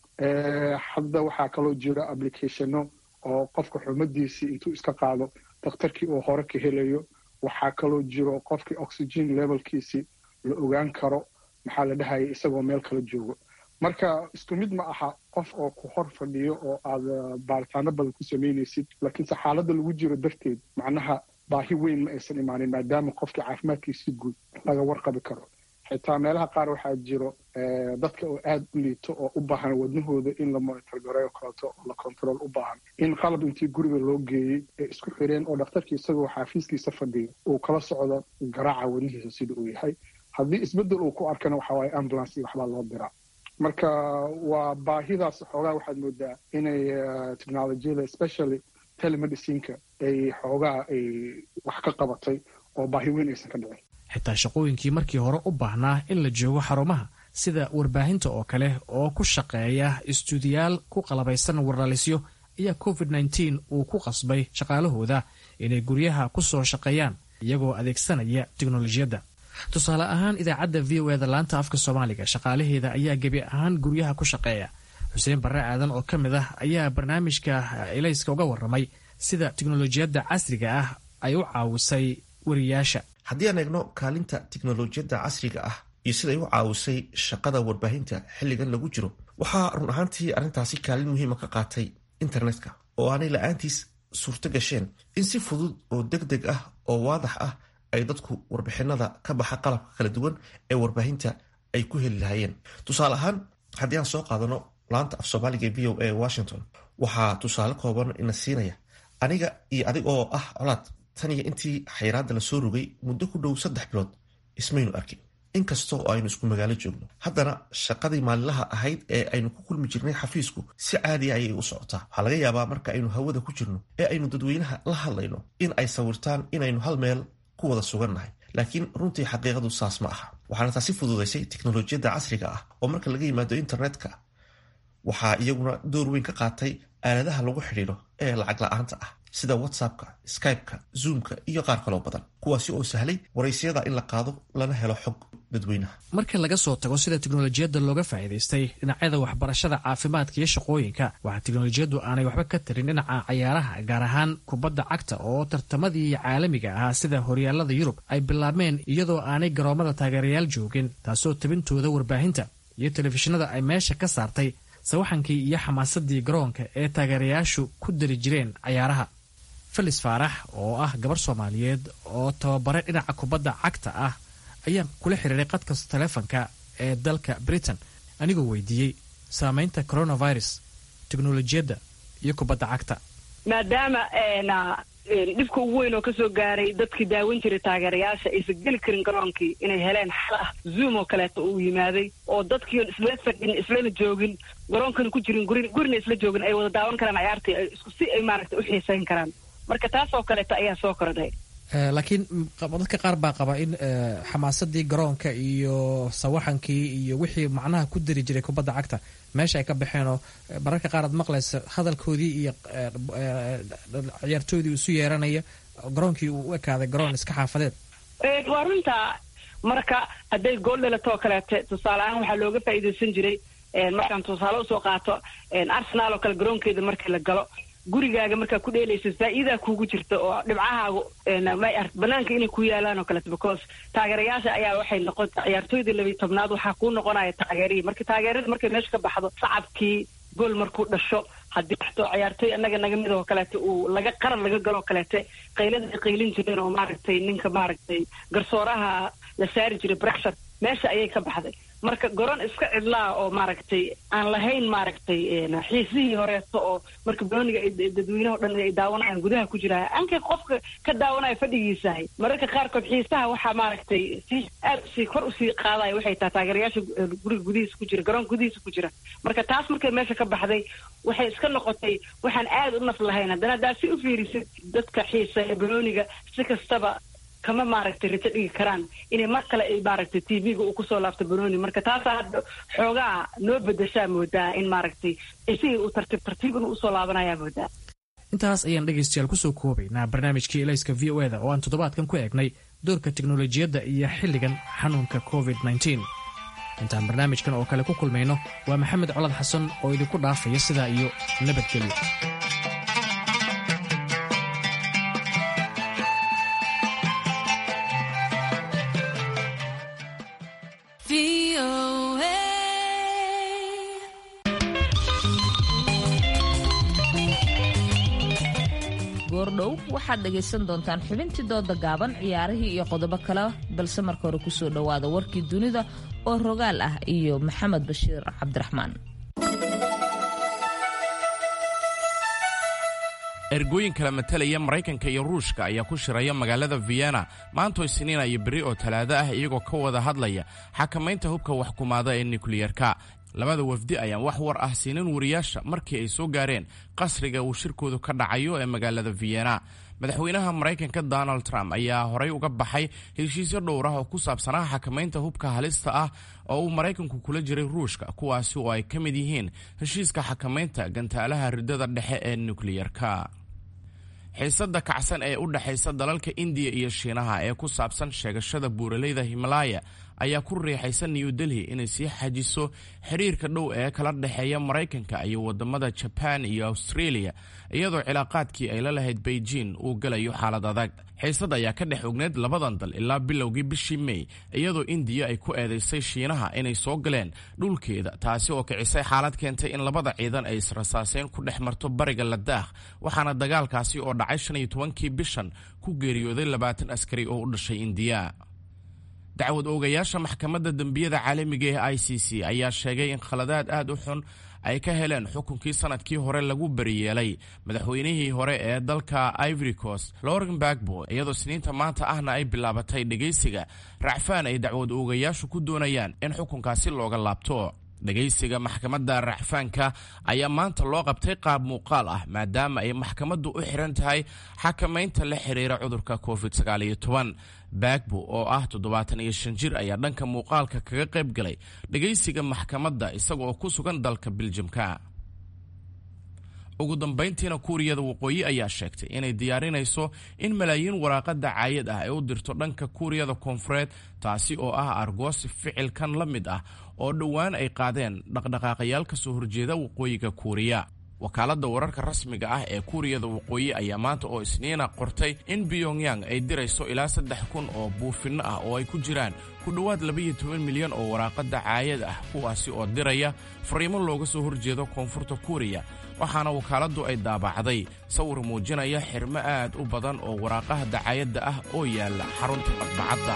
hadda waxaa kaloo jira applicationo oo qofka xumadiisii intuu iska qaado dakhtarkii uu hore ka helayo waxaa kaloo jiro qofkii oxygen levelkiisii la ogaan karo maxaa la dhahaya isagoo meel kala joogo marka isku mid ma aha qof oo ku hor fadhiyo oo aad baaritaano badan ku samaynaysid laakiinse xaaladda lagu jiro darteed macnaha baahi weyn ma aysan imaanin maadaama qofkii caafimaadkiisi guud laga warqabi karo xitaa meelaha qaar waxaa jiro dadka oo aada u liito oo u baahan wadnahooda in la monitor gareeyo kaleeto oo la control u baahan in qalab intii guriga loo geeyey ee isku xireen oo dhakhtarkii isagoo xaafiiskiisa fadhiyo uu kala socdo garaaca wadnihiisa sida uu yahay haddii isbeddel uu ku arkana waxa waaye ambulance iyo waxbaa loo diraa marka waa baahidaas xoogaa waxaad moodaa inay technolojiyada especially telemedicineka ay xoogaa ay wax ka qabatay oo baahi weyn aysan ka dhicin xitaa shaqooyinkii markii hore u baahnaa in la joogo xarumaha sida warbaahinta oo kale oo ku shaqeeya istuudiyaal ku qalabaysan warlalisyo ayaa covid nteen uu ku qasbay shaqaalahooda inay guryaha ku soo shaqeeyaan iyagoo adeegsanaya teknolojiyadda tusaale ahaan idaacadda v o eda laanta afka soomaaliga shaqaalaheeda ayaa gebi ahaan guryaha ku shaqeeya xuseen barre aadan oo ka mid ah ayaa barnaamijka elayska uga warramay sida teknolojiyadda casriga ah ay u caawisay wariyaasha haddii aan eegno kaalinta tiknolojiyadda casriga ah iyo siday u caawisay shaqada warbaahinta xilligan lagu jiro waxaa run ahaantii arrintaasi kaalin muhiima ka qaatay internetka oo aanay la-aantiis suurto gasheen in si fudud oo deg deg ah oo waadax ah ay dadku warbixinada ka baxa qalabka kala duwan ee warbaahinta ay ku heli lahaayeen tusaale ahaan haddii aan soo qaadano laanta af soomaaliga v o a washington waxaa tusaale kooban ina siinaya aniga iyo adig oo ah colaad tan iyo intii xayraadda lasoo rogay muddo ku dhow saddex bilood ismaynu arkin inkasta oo aynu isku magaalo joogno haddana shaqadii maalinlaha ahayd ee aynu ku kulmi jirnay xafiisku si caadiya ayay u socotaa waxaa laga yaabaa marka aynu hawada ku jirno ee aynu dadweynaha la hadlayno in ay sawirtaan inaynu hal meel ku wada sugannahay laakiin runtii xaqiiqadu saas ma aha waxaana taasi fududaysay teknolojiyadda casriga ah oo marka laga yimaado internetka waxaa iyaguna door weyn ka qaatay aaladaha lagu xidhiidho ee lacag la-aanta ah sida whatsappka skypeka zoomka iyo qaar kaloo badan kuwaasi oo sahlay waraysyada in la qaado lana helo xog dadweynaha marka laga soo tago sida teknolojiyadda looga faa'iidaystay dhinacyada waxbarashada caafimaadka iyo shaqooyinka waxaa teknolojiyaddu aanay waxba ka tarin dhinaca cayaaraha gaar ahaan kubadda cagta oo tartamadii caalamiga ahaa sida horyaalada yurub ay bilaabmeen iyadoo aanay garoomada taageerayaal joogin taasoo tabintooda warbaahinta iyo telefishinada ay meesha ka saartay sawaxankii iyo xamaasadii garoonka ee taageerayaashu ku dari jireen cayaaraha felis faarax oo ah gabar soomaaliyeed oo tababare dhinaca kubadda cagta ah ayaan kula xiriiray qadka taleefonka ee dalka britain anigoo weydiiyey saameynta coronavirus teknolojiyadda iyo kubadda cagta maadaama dhibka ugu weyn oo kasoo gaaray dadkii daawan jiray taageerayaasha aysan geli karin garoonkii inay heleen xal ah zoom oo kaleeto uu yimaaday oo dadkiion isla fadhin islana joogin garoonkana ku jirin gurin gurina isla joogin ay wada daawan karaan cayaartii isku si ay maaragta u xiisayn karaan marka taas oo kaleeto ayaa soo kordhay laakiin dadka qaar baa qaba in xamaasadii garoonka iyo sawaxankii iyo wixii macnaha ku dari jiray kubadda cagta meesha ay ka baxeenoo mararka qaar aad maqlaysa hadalkoodii iyo ciyaartoydii isu yeeranaya garoonkii uu u ekaaday garoon iska xaafadeed waa runta marka hadday gool dhalatoo kaleete tusaale ahaan waxaa looga faa'iidaysan jiray markaan tusaale usoo qaato arsenal oo kale garoonkeeda markii la galo gurigaaga markaa ku dheelaysa faa'iidaa kuugu jirta oo dhibcahaagu banaanka inay ku yaalaan oo kaleeto because taageerayaasha ayaa waxay noqon ciyaartooydii labiyi tobnaad waxaa kuu noqonaya taageerihii marka taageerada markay meesha ka baxdo sacabkii gool markuu dhasho haddii waxto ciyaartooy annaga naga mid oo kaleete uu laga qaran laga galoo kaleete qaylada ay qaylin jireen oo maaragtay ninka maaragtay garsooraha la saari jiray brexshar meesha ayay ka baxday marka goron iska cidlaa oo maaragtay aan lahayn maaragtay xiisihii horeeto oo marka banooniga dadweynaha o dhan ay daawanayaan gudaha ku jiraa ankay qofka ka daawanaya fadhigiisahay mararka qaarkood xiisaha waxaa maaragtay si aad usii kor usii qaadaya waxay tahay taageerayaasha guriga gudihiisa ku jira garoonka gudihiisa ku jira marka taas markay meesha ka baxday waxay iska noqotay waxaan aad u naf lahayn haddana haddaa si u fiirisid dadka xiisa ee banooniga si kastaba kama maaragtay rajo dhigi karaan inay mar kale ay maaragtay t v-ga uu kusoo laabto banooni marka taasaa hadda xoogaa noo bedeshaa moodaa in maaragtay isihii uu tartiib tartiib inuu usoo laabanayaa moodaa intaas ayaan dhegaystayaal kusoo koobaynaa barnaamijkii elayska v o eda oo aan toddobaadkan ku eegnay doorka teknolojiyadda iyo xilligan xanuunka covid nteen intaan barnaamijkan oo kale ku kulmayno waa maxamed colad xasan oo idinku dhaafaya sidaa iyo nabadgelyo goordhow waxaad dhegaysan doontaan xubintii dooda gaaban ciyaarihii iyo qodobo kale balse marka hore kusoo dhowaada warkii dunida oo rogaal ah iyo maxamed bashiir cabdiraxmaan ergooyin kala matalaya maraykanka iyo ruushka ayaa ku shiraya magaalada vienna maantoo isniina iyo berri oo talaado ah iyagoo ka wada hadlaya xakamaynta hubka waxkumaada ee nukliyerka labada wafdi ayaan wax war ah siinin wariyaasha markii ay soo gaareen qasriga uu shirkoodu ka dhacayo ee magaalada vienna madaxweynaha maraykanka donald trump ayaa horay uga baxay heshiisyo dhowr ah oo ku saabsanaa xakamaynta hubka halista ah oo uu maraykanku kula jiray ruushka kuwaasi oo ay ka mid yihiin heshiiska xakamaynta gantaalaha ridada dhexe ee nukliyerka xiisada kacsan ee u dhexaysa dalalka indiya iyo shiinaha ee ku saabsan sheegashada buuraleyda himalaya ayaa ku riixaysa new delhi inay sii xajiso xiriirka dhow ee kala dhexeeya maraykanka iyo wadamada jaban iyo australia iyadoo cilaaqaadkii ay la lahayd beijing uu galayo xaalad adag xiisad ayaa ka dhex ogneyd labadan dal ilaa bilowgii bishii may iyadoo indiya ay ku eedaysay shiinaha inay soo galeen dhulkeeda taasi oo kicisay xaalad keentay in labada ciidan ay israsaaseyn ku dhex marto bariga ladaakh waxaana dagaalkaasi oo dhacay shan iyo tobankii bishan ku geeriyooday labaatan askari oo u dhashay indiya dacwad oogayaasha maxkamadda dembiyada caalamiga ee i c c ayaa sheegay in khaladaad aad u xun ay ka heleen xukunkii sanadkii hore lagu bariyeelay madaxweynihii hore ee dalka ivory coast loren bagbo iyadoo sniinta maanta ahna ay bilaabatay dhegaysiga racfaan ay dacwad oogayaashu ku doonayaan in xukunkaasi looga laabto dhegaysiga maxkamadda racfaanka ayaa maanta loo qabtay qaab muuqaal ah maadaama ay maxkamaddu u xiran tahay xakamaynta la xiriira cudurka covid bagbo oo ah toddobaatan iyo shan jir ayaa dhanka muuqaalka kaga qayb galay dhegaysiga maxkamadda isaga oo ku sugan dalka biljamka ugu dambayntiina kuuriyada waqooyi ayaa sheegtay inay diyaarinayso in malaayiin waraaqa dacaayad ah ay u dirto dhanka kuuriyada koonfureed taasi oo ah argoosi ficilkan la mid ah oo dhowaan ay qaadeen dhaqdhaqaaqayaal ka soo horjeeda waqooyiga kuuriya wakaaladda wararka rasmiga ah ee kuuriyada waqooyi ayaa maanta oo isniina qortay in pyongyang ay dirayso ilaa saddex kun oo buufinno ah oo ay ku jiraan ku dhowaad labaiyo toban milyan oo waraaqa dacaayad ah kuwaasi oo diraya fariimo looga soo horjeedo koonfurta kuuriya waxaana wakaaladdu ay daabacday sawir muujinaya xirmo aad u badan oo waraaqaha dacaayadda ah oo yaalla xarunta madbacadda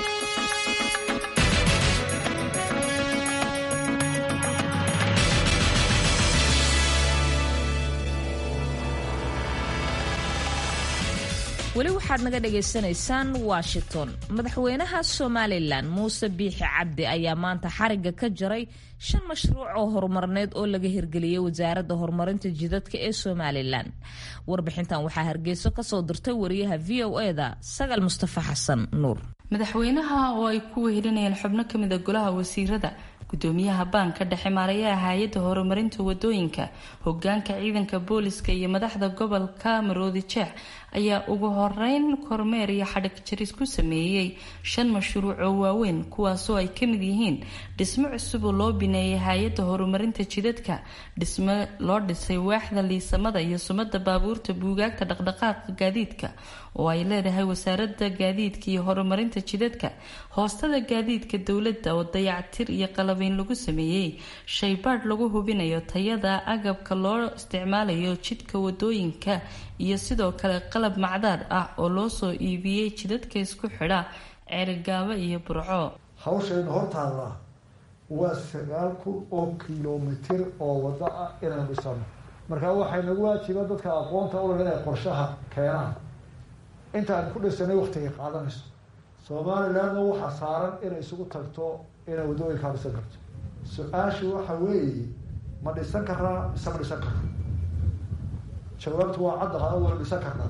weli waxaad naga dhagaysanaysaan washington madaxweynaha somalilan muuse biixi cabdi ayaa maanta xariga ka jaray shan mashruuc oo horumarneed oo laga hirgeliyey wasaaradda horumarinta jidadka ee somalilan warbixintan waxaa hargeyso kasoo dirtay wariyaha v o eda sagal mustafa xasan nuur madaxweynaha oo ay ku wehelinayeen xubno kamida golaha wasiirada gudoomiyaha baanka dhexe maarayaha hay-adda horumarinta wadooyinka hogaanka ciidanka booliska iyo madaxda gobolka maroodi jeex ayaa ugu horeyn kormeer iyo xadhig jaris ku sameeyey shan mashruuc oo waaweyn kuwaasoo ay kamid yihiin dhismo cusub oo loo bineeyay hay-adda horumarinta jidadka dhismo loo dhisay waaxda liisamada iyo sumada baabuurta buugaagta dhaqdhaqaaqa gaadiidka oo ay leedahay wasaarada gaadiidka iyo horumarinta jidadka hoostada gaadiidka dowladda oo dayactir iyo qalabeyn lagu sameeyey shaybaadh lagu hubinayo tayada agabka loo isticmaalayo jidka wadooyinka iyo sidoo kale qalab macdaad ah oo loo soo iibiyey jidadka isku xidha ceerigaabo iyo burco hawshaynu hortaallaa waa sagaal kun oo kilomitir oo wado ah inaynu dhisano marka waxay nagu waajiba dadka aqoonta uleh inay qorshaha keenaan intaan ku dhisanay waktigay qaadanayso somalilandna waxaa saaran inay isugu tagto inay waddooyinkaa dhisan karto su-aashu waxa weeye ma dhisan karaa mise ma dhisan karno jawaabtu waa cadda hada waynu dhisan karnaa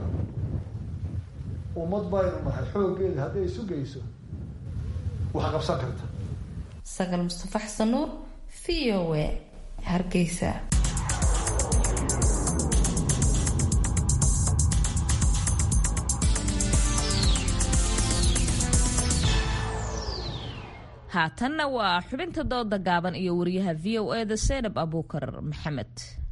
ummad baynu nahay xooggeeda hadday isu geyso wax qabsan karta sagal mustafa xasan nuur v o a hargeysa haatanna waa xubinta dooda gaaban iyo wariyaha v o eda seenab abuukar maxamed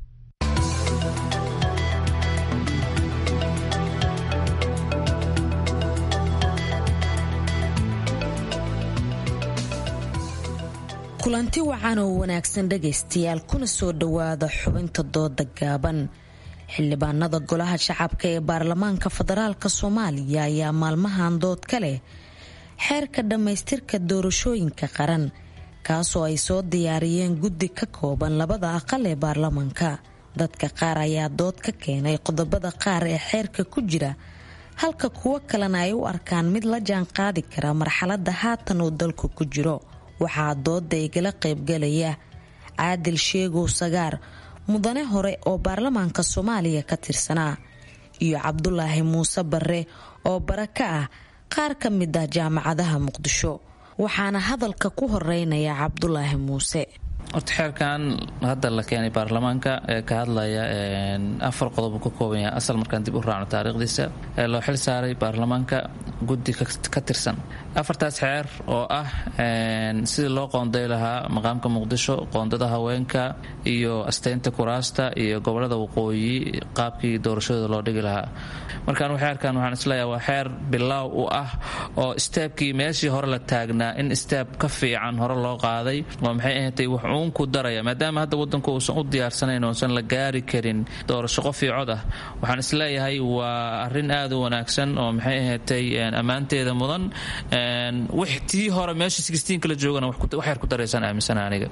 kulanti wacan oo wanaagsan dhagaystayaal kuna soo dhowaada xubinta dooda gaaban xildhibaanada golaha shacabka ee baarlamaanka federaalk soomaaliya ayaa maalmahan dood ka leh xeerka dhammaystirka doorashooyinka qaran kaasoo ay soo diyaariyeen guddi ka kooban labada aqal ee baarlamaanka dadka qaar ayaa dood ka keenay qodobada qaar ee xeerka ku jira halka kuwo kalena ay u arkaan mid la jaan qaadi kara marxaladda haatan uu dalku ku jiro waxaa dooda igala qaybgalaya caadil sheegow sagaar mudane hore oo baarlamaanka soomaaliya ka tirsanaa iyo cabdulaahi muuse barre oo bara ka ah qaar ka mid ah jaamacadaha muqdisho waxaana hadalka ku horeynaya cabdulaahi muuse horta xeerkan hadda la keenay baarlamaanka ee ka hadlaya afar qodob ka kooban yahay asal markaan dib u raacno taariikhdiisa ee loo xil saaray baarlamaanka guddi ka tirsan afartaas xeer oo ah sidii loo qoonday lahaa maqaamka muqdisho qoondada haweenka iyo asteynta kuraasta iyo gobolada waqooyi qaabkii doorashadooda loo dhigi lahaa markaan xeerkan waxaan isleeyahay waa xeer bilaaw u ah oo steebkii meeshii hore la taagnaa in steeb ka fiican hore loo qaaday waa maxay ahaatay wax uun ku daraya maadaama hadda wadanku uusan u diyaarsanayn uusan la gaari karin doorasho qof iyo cod ah waxaan isleeyahay waa arrin aad u wanaagsan oo maxay ahaatay ammaanteeda mudan tii hore meesha kala joogana wax yar ku daraysaan aaminsana aniga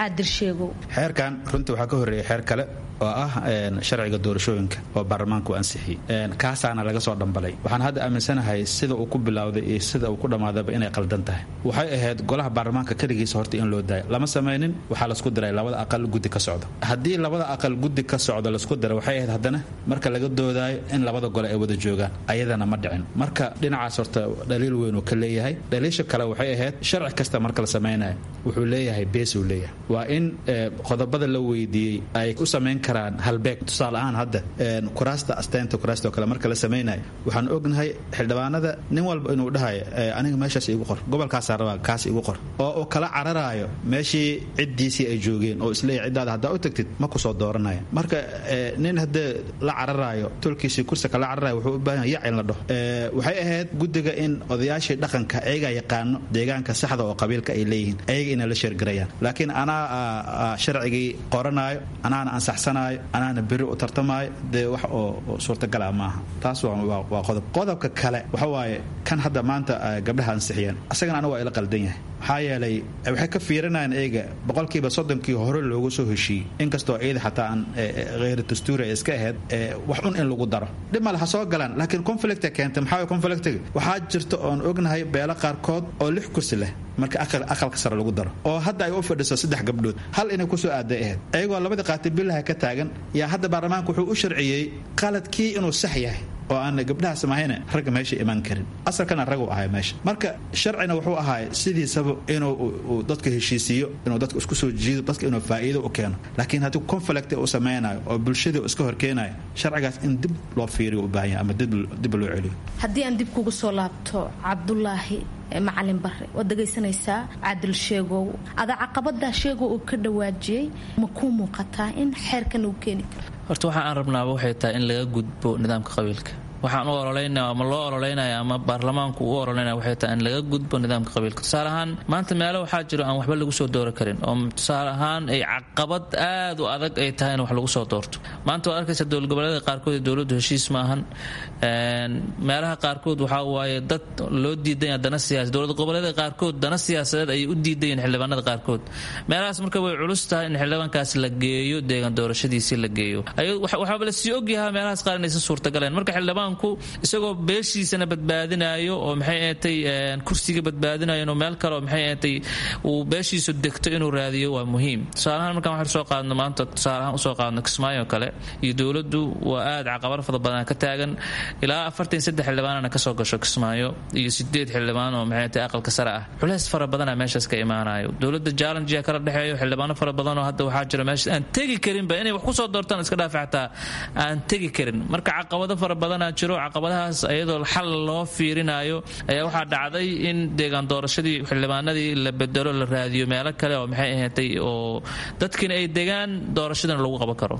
xeerkan runtii waxaa ka horreeya xeer kale oo ah sharciga doorashooyinka oo baarlamaanku ansixiyey kaasaana laga soo dhambalay waxaan hadda aaminsanahay sida uu ku bilowday iyo sida uu ku dhammaadaba inay qaldan tahay waxay ahayd golaha baarlamaanka keligiisa horta in loo daayo lama samaynin waxaa lasku diray labada aqal guddi ka socda haddii labada aqal guddi ka socda lasku diray waxay ahayd haddana marka laga doodaayo in labada gole ay wada joogaan ayadana ma dhicin marka dhinacaas horta dhaliil weyn uu ka leeyahay dhaliisha kale waxay ahayd sharci kasta marka la samaynayo wuxuu leeyahay beesuu leeyahay waa in qodobada la weydiiyey ay u samayn karaan halbeeg tusaale ahaan hadda kuraasta asteynta kuraasta oo kale marka la samaynayo waxaan ognahay xildhibaanada nin walba inuu dhahayo aniga meeshaas igu qor gobolkaasaa rabaa kaas igu qor oo uu kala cararaayo meeshii ciddiisii ay joogeen oo isleeyahy ciddaada haddaa u tagtid ma kusoo dooranaya marka nin haddee la cararaayo tolkiisii kursi kala cararayo wuxuu u baahan yac in la dhaho waxay ahayd guddiga in odayaashii dhaqanka ayagaa yaqaano deegaanka saxda oo qabiilka ay leeyihiin ayaga inay la sheergarayaan laakiin anaa sharcigii qoranaayo anaana ansaxsanaayo anaana beri u tartamaayo dee wax oo suurtagala maaha taas waa qodob qodobka kale waxa waaye kan hadda maanta gabdhaha ansixiyeen asagana anigu waa ila qaldan yahay maxaa yeelay waxay ka fiirinayaan eega boqolkiiba soddonkii hore loogu soo heshiiyey inkastoo ciida xataa aan kheyr dastuuri ay iska ahayd wax un in lagu daro dhib male ha soo galaan laakiin conflicta keentay maxaa way conflictiga waxaa jirta oon ognahay beelo qaarkood oo lix kursi leh marka aqalka sare lagu daro oo hadda ay u fadhiso saddex gabdhood hal inay kusoo aaday ahayd ayagoo labadii qaati billaha ka taagan yaa hadda baarlamaanka wuxuu u sharciyey qaladkii inuu sax yahay oo aan gabdhahaas mahayna ragga meesha imaan karin asalkana ragu ahay meesha marka sharcina wuxuu ahaay sidiisaba inuu dadka heshiisiiyo inuu dadka isku soo jiido dadka inuu faa'iido u keeno laakiin haddii conflict uu samaynayo oo bulshadii iska horkeenayo sharcigaas in dib loo fiiriyo u baahan yahay ama dib loo celiyo haddii aan dib kugu soo laabto cabdulaahi macalin bare waad dhegaysanaysaa caadil sheegow ada caqabadaa sheegow uu ka dhawaajiyey ma kuu muuqataa in xeerkan uu keeni karo horta waxa aan rabnaaba waxay tahay in laga gudbo nidaamka qabiilka waxaan u ololeynaya ama loo ololeynaya ama baarlamaanku u ololeynaya waxay tahay in laga gudbo nidaamka qabiilka tusaale ahaan maanta meelo waxaa jiro aan waxba lagu soo doori karin oo tusaale ahaan ay caqabad aad u adag ay tahay in wax lagu soo doorto maanta waad arkaysa dowlad goboleeda qaarkood ee dowladdu heshiis maahan meelaha qaarkood waxaa waaye dad loo diidanya dana siyaasa dowlad goboleeda qaarkood dana siyaasadeed ayay u diidayeen xildhibaanada qaarkood meelahaas marka way culus tahay in xildhibaankaas la geeyo deegan doorashadiisii la geeyo waxaaba la sii ogyahaa meelahaas qaar inaysan suurtagaleen marka xildhibaan isagoo beeshiisana badbaadinayo oo maxay ahatay kursiga badbaadinayo inuu meel kale oo maxay ahatay uu beeshiisu degto inuu raadiyo waa muhiim tusaalahaan markaan waxaan soo qaadno maanta tusaalahaan usoo qaadno kismaayo kale iyo dowladdu waa aad caqabad fada badan ka taagan ilaa afartan saddex xildhibaanana kasoo gasho kismaayo iyo sideed xildhibaan oo maxay tahay aqalka sare ah culeys fara badana meeshaas ka imaanayo dowladda jallengia kala dhexeeyo xildhibaano fara badan oo hadda waxaa jira meeshaas aan tegi karinba inay wax kusoo doortaan iska dhaafa xataa aan tegi karin marka caqabado fara badanaa jiro caqabadahaas iyadoo xal loo fiirinayo ayaa waxaa dhacday in deegaan doorashadii xildhibaanadii la bedelo la raadiyo meelo kale oo maxay ahaatay oo dadkiina ay degaan doorashadana lagu qaban karo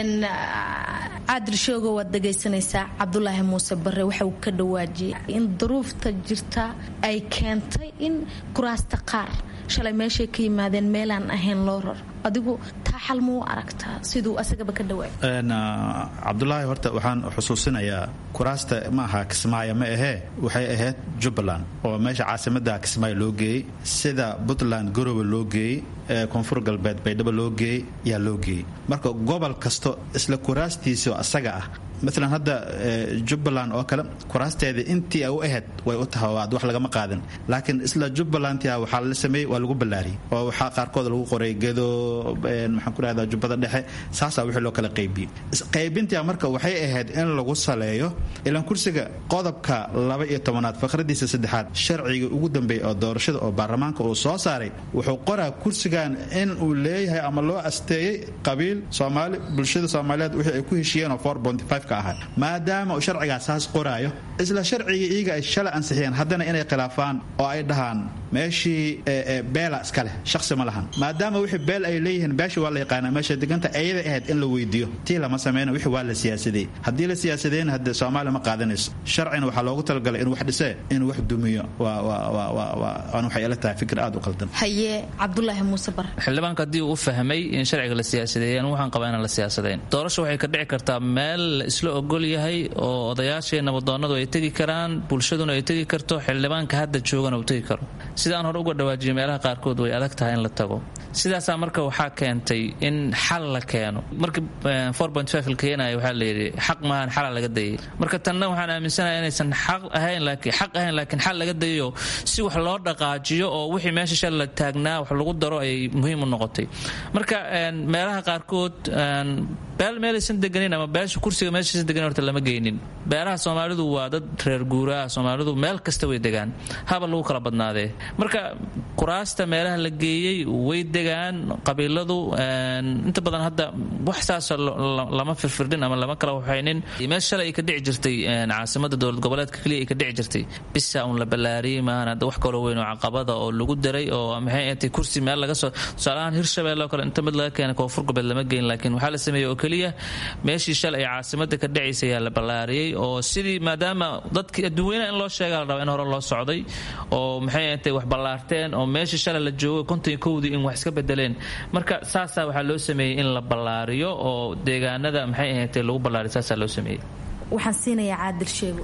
caadil shoogo waad dhegaysanaysaa cabdulaahi muuse bare waxa uu ka dhawaajiyay in duruufta jirta ay keentay in kuraasta qaar shalay meeshay ka yimaadeen meelaan ahayn loo rar adigu taa xal muu aragtaa siduu asagaba ka dhawaay cabdulaahi horta waxaan xusuusinayaa kuraasta ma aha kismaayo ma ahee waxay ahayd jubbaland oo meesha caasimada kismaayo loo geeyey sida puntland garowe loo geeyey koonfur galbeed baydhabo loo geeyey yaa loo geeyey marka gobol kasto isla kuraastiisao asaga ah maalan hadda jubbaland oo kale kuraasteeda intii ay u ahayd way u tahay oo wax lagama qaadin laakiin isla jubbalandtia waxaa la sameeyey waa lagu ballaariyey oo waxaa qaarkood lagu qoray gedo maxaan ku rahdaa jubbada dhexe saasaa wixii loo kala qaybiyey qaybintia marka waxay ahayd in lagu saleeyo ilaan kursiga qodobka laba iyo tobanaad faqradiisa saddexaad sharciga ugu dambeeya oo doorashada oo baarlamaanka uu soo saaray wuxuu qoraa kursigan in uu leeyahay ama loo asteeyey qabiil soomaali bulshada soomaaliyeed wixii ay ku heshiiyeen oo maadaama uu sharcigaas saas qoraayo isla sharcigii iyaga ay shalay ansixiyeen haddana inay khilaafaan oo ay dhahaan meeshii beela iska leh shaqsi ma lahan maadaama wixii beel ay leeyihiin beesha waa la yaqaanaa meesha deganta ayada ahayd in la weydiiyo tii lama sameyna wixii waa la siyaasadey haddii la siyaasadeyna hadde soomaaliya ma qaadanayso sharcina waxaa loogu talagalay inuu wax dhisee inuu wax dumiyo waan waxay ila tahay fikir aad u qaldan haye cabdulaahi muuse bar xildhibaanka haddii uu u fahmay in sharciga la siyaasadeeyay anu waxaan qabaa inaan la siyaasadeyn doorasho waxay ka dhici kartaa meel isla ogol yahay oo odayaashii nabadoonnadu ay tegi karaan bulshaduna ay tegi karto xildhibaanka hadda joogana uu tegi karo sidaan hore uga dhawaajiyay meelaha qaarkood way adag tahay in la tago sidaasaa marka waxaa keentay in xal la keeno markii la keenaya waxaa layidhi xaq maahan xala laga dayay marka tanna waxaan aaminsanahay inaysan xaq ahayn laakiin xaq ahayn laakiin xal laga dayayo si wax loo dhaqaajiyo oo wixii meesha shal la taagnaa wax lagu daro ayay muhiim u noqotay marka meelaha qaarkood beel meelaysan deganin ama beesha kursiga meeshaysan deganin horta lama geynin beelaha soomaalidu waa dad reer guuraha soomaalidu meel kasta way degaan haba lagu kala badnaadee marka kuraasta meelaha la geeyey way degaan qabiiladu inta badan hadda wax saasa lama firfirdhin ama lama kala waxaynin meel shalay ay ka dhici jirtay caasimada dowlad goboleedka keliya ay ka dhici jirtay bisa uun la ballaariyey maahan hadda wax kaloo weyn oo caqabada oo lagu daray oo maxay ahatay kursi meel laga soo tusaalahaan hirshabelle oo kale inta mid laga keenay koonfur goboleed lama geyn laakiin waxaa la sameeyey oo keliya meeshii shalay ay caasimada ka dhacaysa ayaa la ballaariyey oo sidii maadaama dadkii adduunyanaha in loo sheegaa la rabaa in hore loo socday oo maxay ahatay wax ballaarteen oo meeshii shalay la joogo konton iyo kowdii in wax iska bedeleen marka saasaa waxaa loo sameeyey in la ballaariyo oo deegaanada maxay ahatay lagu ballaariyo saasaa loo sameeyey waxaan siinayaa caadil sheego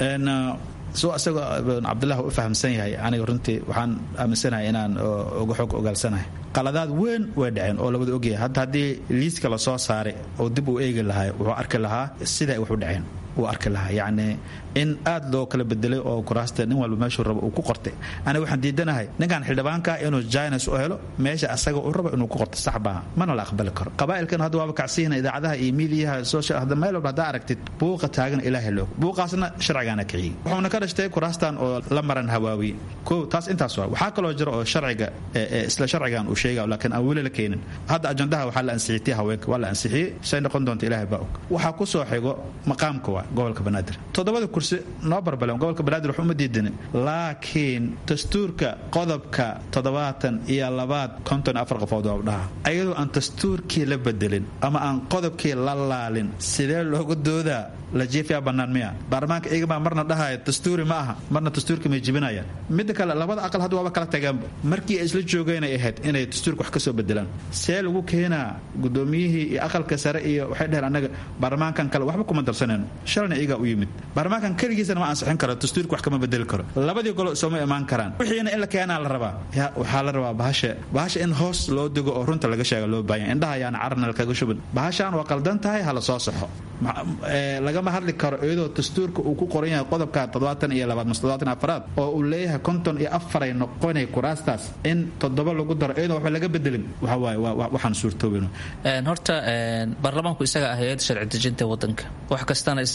suu asagoo cabdullah u fahamsan yahay aniga runtii waxaan aaminsanahay inaan uga xog ogaalsanahay qaladaad weyn way dhaceen oo labada ogyahay hadda haddii liiska lasoo saaray oo dib uu eegi lahaa wuxuu arki lahaa siday wax u dhaceen wuu arki lahaa yacni in aad loo kala bedelay oo kuraasta nin walba meeshuu rabo uu ku qortay aniga waxaan diidanahay ninkan xildhibaanka inuu jines u helo meesha asaga uu rabo inuu ku qorto sax baa mana la aqbali karo qabaa'ilkan hadda waaba kacsiyina idaacadaha iyo miidiyaha social hadda meel walba haddaa aragtid buuqa taagan ilaahay loog buuqaasna sharcigaana kiciyey wuxuuna ka dhashtay kuraastan oo la maran hawaawiye kow taas intaas waa waxaa kaloo jira oo sharciga isla sharcigan uu sheegaya laakiin aan weli la keenin hadda ajandaha waxaa la ansixiyey tii haweenka waa la ansixiyey say noqon doonta ilaahay baa og waxaa ku soo xigo maqaamka waa gobolka banaadir toddobada kursi noo barbaleen gobolka banaadir wax uma diidanin laakiin dastuurka qodobka toddobaatan iyo labaad konton afar qofood waa dhaha ayadoo aan dastuurkii la bedelin ama aan qodobkii la laalin sidee loogu doodaa la jiifiyaa bannaan miya baarlamaanka iyaga marna dhahaya dastuuri ma aha marna dastuurka may jibinayaan midda kale labada aqal hadda waaba kala tageenba markii ay isla joogeen ay ahayd inay dastuurka wax ka soo bedelaan see lagu keenaa gudoomiyihii iyo aqalka sare iyo waxay dheheen annaga baarlamaankan kale waxba kuma darsanayno shalna iyagaa u yimid baarlamaankan keligiisana ma ansixin karo dastuurka wax kama bedeli karo labadii golo sooma imaan karaan wixiina in la keenaa la rabaa ya waxaa la rabaa bahasha bahasha in hoos loo dego oo runta laga sheega loo baahanya indhaha ayaana carna lakaga shubin bahashaan waa qaldan tahay hala soo saxo lagama hadli karo iyadoo dastuurka uu ku qoran yahay qodobka toddobaatan iyo labaad mas toddobaatan afaraad oo uu leeyahay konton iyo afaray noqonay kuraastaas in toddoba lagu daro iyadoo waxba laga bedelin waxa waaye waxaan suurtoobin horta baarlamaanku isaga ah hay-adda sharci dejinta wadanka wax kastana isaga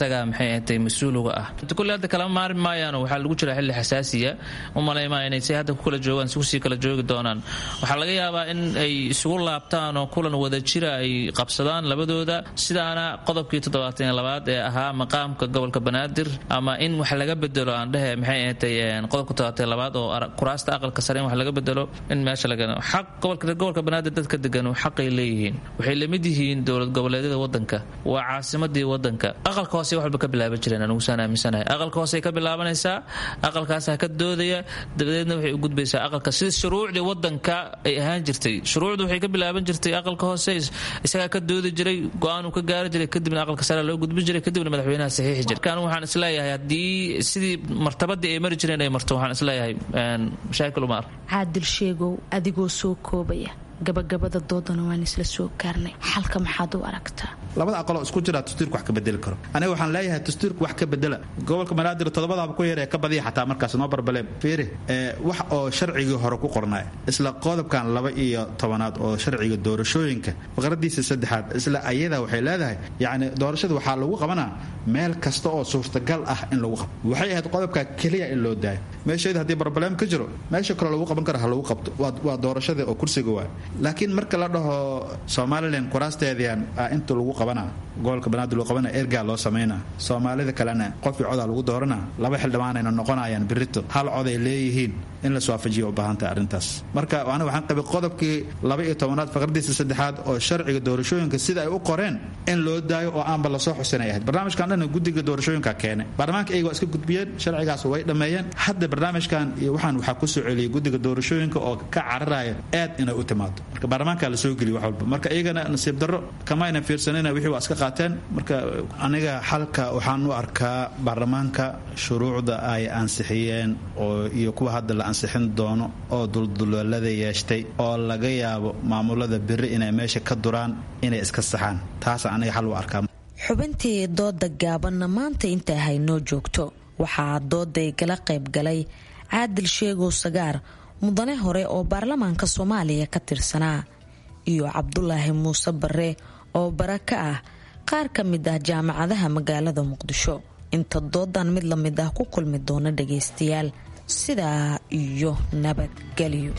isagaa maxay ahatay mas-uuliga ah kulle hadda kalama maari maayaano waxaa lagu jira xilli xasaasiya u malaymaa inay say hadda ku kala joogaan isugu sii kala joogi doonaan waxaa laga yaabaa in ay isugu laabtaan oo kulan wada jira ay qabsadaan labadooda sidaana qodobkii toddobaatan labaad ee ahaa maqaamka gobolka banaadir ama in wax laga bedelo aan dhehe maxay ahatay qodobka toddobaatan labaad oo kuraasta aqalka sare in wax laga bedelo in meesha laga xaq gobolka banaadir dadka deganu xaqay leeyihiin waxay lamid yihiin dowlad goboleedyada wadanka waa caasimadii wadanka aqalka hoose wax walba ka bilaaban jireen anigusaan aaminsanahay aqalka hoose ka bilaabanaysaa aqalkaasa ka doodaya dabadeedna waxay u gudbaysaa aqalka sida shuruucdii wadanka ay ahaan jirtay shuruucdu waxay ka bilaaban jirtay aqalka hoose isagaa ka doodi jiray go-aanuu ka gaari jiray kadibna aqalka sare loo gudbin jiray kadibna madaxweynaha saxiixi jiray kan waxaan isleeyahay haddii sidii martabadii ay mari jireen ay marto waxaan isleeyahay mashaakil uma ark caadil sheegow adigoo soo koobaya gabagabada doodana waan isla soo gaarnay xalka maxaad u aragtaa labada aqaloo isku jira dastuurka wax ka bedeli karo aniga waxaan leeyahay dastuurka wax ka bedela gobolka banaadir toddobadaaba ku yaree ka badiya xataa markaas noo barbaleen fiiri wax oo sharcigii hore ku qornaa isla qodobkan laba iyo tobanaad oo sharciga doorashooyinka faqradiisa saddexaad isla ayada waxay leedahay yacni doorashada waxaa lagu qabanaa meel kasta oo suurtagal ah in lagu qabto waxay ahayd qodobka keliya in loo daayo meesheeda haddii barbaleem ka jiro meesha kaloo lagu qaban karo ha lagu qabto waa doorashada oo kursiga waa laakiin marka la dhaho somalilan kuraasteedian inta lagu qabana gobolka banaadir lagu qabana ergaa loo samayna soomaalida kalena qofkii codaa lagu doorana laba xildhibaanayna noqonayaan birito hal coday leeyihiin in la swaafajiya u baahantahay arrintaas marka aniga waxaan qabay qodobkii laba iyo tobanaad faqradiisa saddexaad oo sharciga doorashooyinka sida ay u qoreen in loo daayo oo aanba lasoo xusinay ahayd barnaamijkan dhan guddiga doorashooyinka keenay baarlamaanka iyaga waa iska gudbiyeen sharcigaas way dhammeeyeen hadda barnaamijkan iyo waxaan waxaa ku soo celiyay guddiga doorashooyinka oo ka cararaya aad inay u timaado marka baarlamaanka la soo geliy wax walba marka iyagana nasiib darro kamayna fiirsanina wixii waa iska qaateen marka aniga xalka waxaan u arkaa baarlamaanka shuruucda ay ansixiyeen oo iyo kuwa hadda la ansixin doono oo dulduleelada yeeshtay oo laga yaabo maamulada beri inay meesha ka duraan inay iska saxaan taasa aniga xal u arkaa xubintii dooda gaabanna maanta intaa haynoo joogto waxaa dooday gala qayb galay caadil sheegow sagaar mudane hore oo baarlamaanka soomaaliya ka tirsanaa iyo cabdulaahi muuse bare oo bara ka ah qaar ka mid ah jaamacadaha magaalada muqdisho inta doodan mid la mid ah ku kulmi doona dhagaystayaal sidaa iyo nabadgelyo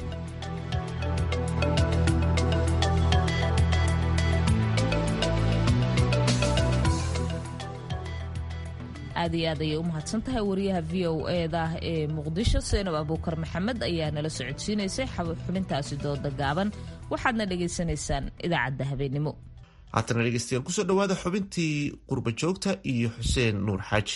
aad iyo aad ayay u mahadsan tahay wariyaha v o eda ee muqdisho seenab abuukar maxamed ayaa nala socodsiinaysay xubintaasi dooda gaaban waxaadna dhagaysanaysaan idaacadda habeenimo haatana dhegeystayaal kusoo dhawaada xubintii qurba joogta iyo xuseen nuur xaaji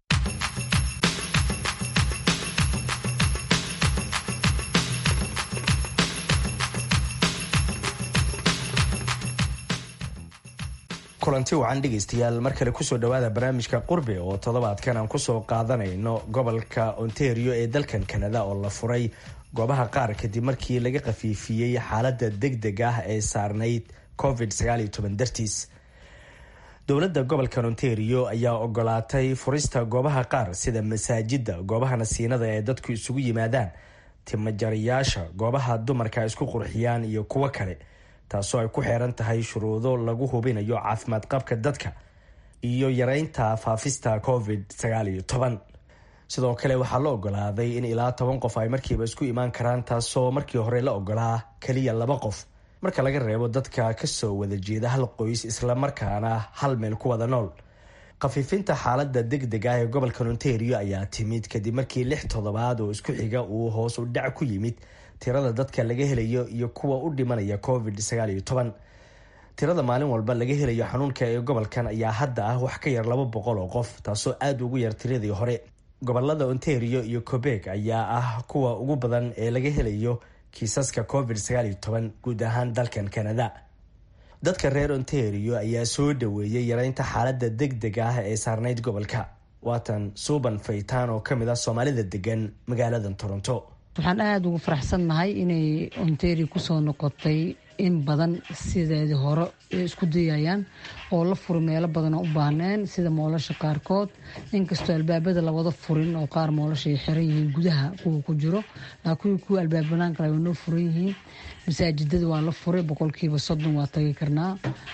kulanti wacan dhegaystayaal mar kale kusoo dhawaada barnaamijka qurbe oo toddobaadkan aan kusoo qaadanayno gobolka ontario ee dalkan kanada oo la furay goobaha qaar kadib markii laga khafiifiyey xaalada degdeg ah ee saarnayd covid dartiis dowladda gobolkan ontario ayaa ogolaatay furista goobaha qaar sida masaajida goobaha nasiinada ee dadku isugu yimaadaan timajarayaasha goobaha dumarka isku qurxiyaan iyo kuwo kale taasoo ay ku xeeran tahay shuruudo lagu hubinayo caafimaad qabka dadka iyo yareynta faafista covid sidoo kale waxaa la ogolaaday in ilaa toban qof ay markiiba isku imaan karaan taasoo markii hore la ogolaa keliya laba qof marka laga reebo dadka kasoo wada jeeda hal qoys islamarkaana hal meel ku wada nool khafiifinta xaalada degdeg ah ee gobolka ontario ayaa timid kadib markii lix toddobaad oo isku xiga uu hoos u dhac ku yimid tirada dadka laga helayo iyo kuwa u dhimanaya covid tirada maalin walba laga helayo xanuunka ee gobolkan ayaa hadda ah wax ka yar laba boqol oo qof taasoo aada ugu yar tiradii hore gobolada ontario iyo cobeg ayaa ah kuwa ugu badan ee laga helayo kiisaska covid guud ahaan dalkan canada dadka reer ontario ayaa soo dhaweeyay yareynta xaalada degdeg ah ee saarnayd gobolka waatan suuban faytaan oo kamid ah soomaalida degan magaalada toronto waxaan aada ugu faraxsannahay inay ontario kusoo noqotay in badan sideedii hore isku dayayaan oo la furi meelo badan oo u baahneen sida moolasha qaarkood inkastoo albaabada lawada furin oo qaar moolasha ay xiran yihiin gudaha kuwa ku jiro laakiin kuwa albaab banaan kale way noo furan yihiin masaajidada waa la furay boqolkiiba soddon waa tagi karnaa